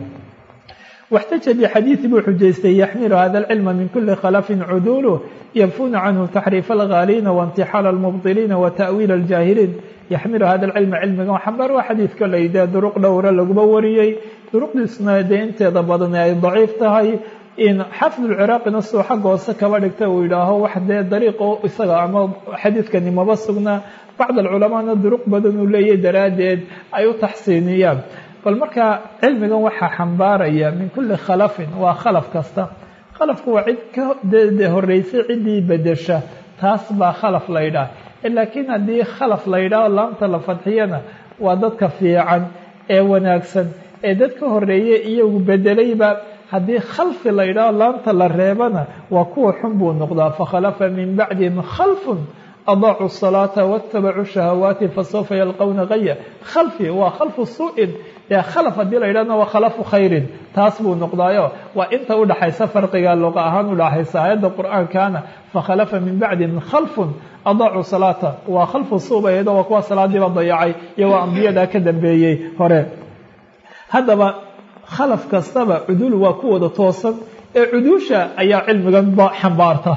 A: واxtaja bxadiiثi buu xujaystay yaxmilu hada اlcilma min kuli khlafin cudulu yanfuna canhu taxriif اlghaaliina waاntixaal اlmubطiliina wata'wiil اljaahiliin yaxmilu hada اlcilma cilmigan xambaar waa xadiidka laydee duruq dhowra laguma wariyey duruqdiisna dee inteeda badan ay daciif tahay in xafid اlciraaqina siduu xagga hoose kaba dhigta uu yidhaaho wax dee dariiqo isaga ama xadiidkani maba sugna bacd alculamaana duruq badan uu leeyahy daraaddeed ay u taxsiiniyaan bal markaa cilmigan waxaa xambaaraya min kuli khalafin waa khalaf kasta khalafku waa cid ka de horeysay ciddii bedesha taas baa khalaf la ydhaah laakiin haddii khalaf la ydhaho laamta la fadxiyana waa dadka fiican ee wanaagsan ee dad ka horeeyey iyagu bedelayba haddii khalfi la ydhaho laamta la reebana waa kuwa xun buu noqdaa fakhalafa min bacdihim khalfun adaacu الصalaaةa wاtabacuu shahawaati fasawfa yalqowna gaya khalfi waa khalfu su-in dee khalaf haddii la yidhahna waa khalafu khayrin taas buu noqdaayo waa inta udhaxaysa farqiga luqa ahaan udhaxaysa aayadda qur'aankana fakhalafa min bacdihim khalfun adaacu salaata waa khalfu suubayado waa kuwa salaadiiba dayacay iyo waa ambiyada ka dambeeyey hore haddaba khalaf kastaba cudul waa ku wada toosan ee cuduusha ayaa cilmigan xambaarta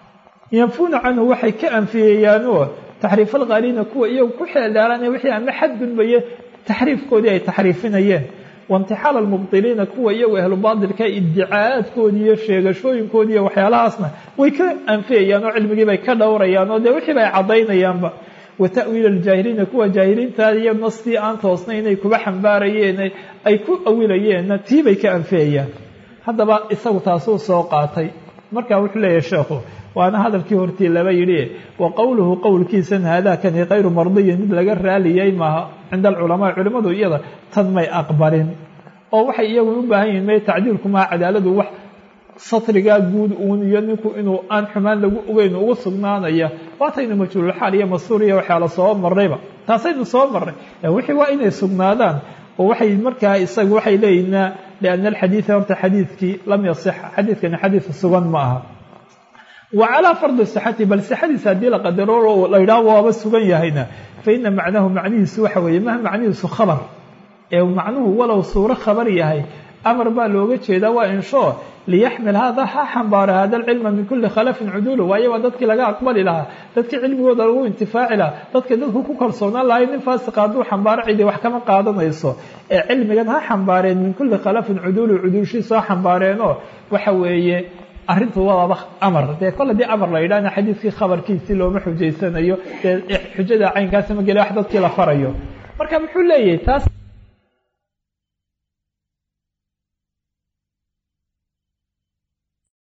A: yanfuna canhu waxay ka anfiyeeyaanoo taxriif alqaaliina kuwa iyagu ku xeeldheeranaya wixii ama xadgudbaya taxriifkoodii ay taxriifinayeen waintixaal almubdiliina kuwa iyagu ahlubaatilka iddicaa'aadkoodii iyo sheegashooyinkoodii iyo waxyaalahaasna way ka anfiyayaan oo cilmigii bay ka dhowrayaan oo dee wixiiba ay caddaynayaanba wa ta'wiil aljaahiliina kuwa jaahiliinta iyo nastii aan toosnay inay kuba xambaarayeen ay ku awilayeenna tii bay ka anfiyayaan haddaba isagu taasuu soo qaatay markaa wuxuu leeyahay sheekhu waana hadalkii hortii laba yidhi wa qowluhu qowlkiisan haadaakani kayru mardiyin mid laga raaliyay maaha cinda alculamaa culimmadu iyada tan may aqbalin oo waxay iyagu u baahan yihin may tacdiilku maha cadaaladu wax satrigaa guud uun iyo ninku inuu aan xumaan lagu ogeyn ugu sugnaanaya waataynu majhuululxaal iyo masuur iyo waxyaala soo marnayba taasaynu soo marnay wixii waa inay sugnaadaan oo waxay markaa isaga waxay leeyihinaa lianna alxadiida horta xadiidkii lam yasix xadiidkani xadiid sugan ma aha wa calaa fardi sixati bal sixadiisa haddii la qadaro la yidhaho waaba sugan yahayna fa ina macnahu macnihiisu waxa weeye maha macnihiisu khabar ee macnuhu walow suuro khabar yahay amar baa looga jeedaa waa inshoo liyaxmil hada ha xambaara hada alcilma min kuli khalafin cuduulu waayo waa dadkii laga aqbali lahaa dadkii cilmigooda lagu intifaaci lahaa dadka dadku ku kalsoonaan lahay nin faasiqa hadduu xambaaro cidi wax kama qaadanayso ee cilmigan ha xambaareen min kuli khalafin cuduulu cuduulshiisu ha xambaareenoo waxa weeye arrintu waaba amar dee kol haddii amar la yidhahna xadiidkii khabarkiisii looma xujaysanayo dee xujada caynkaasi ma gele wax dadkii la farayo marka muxuu leeyahay taas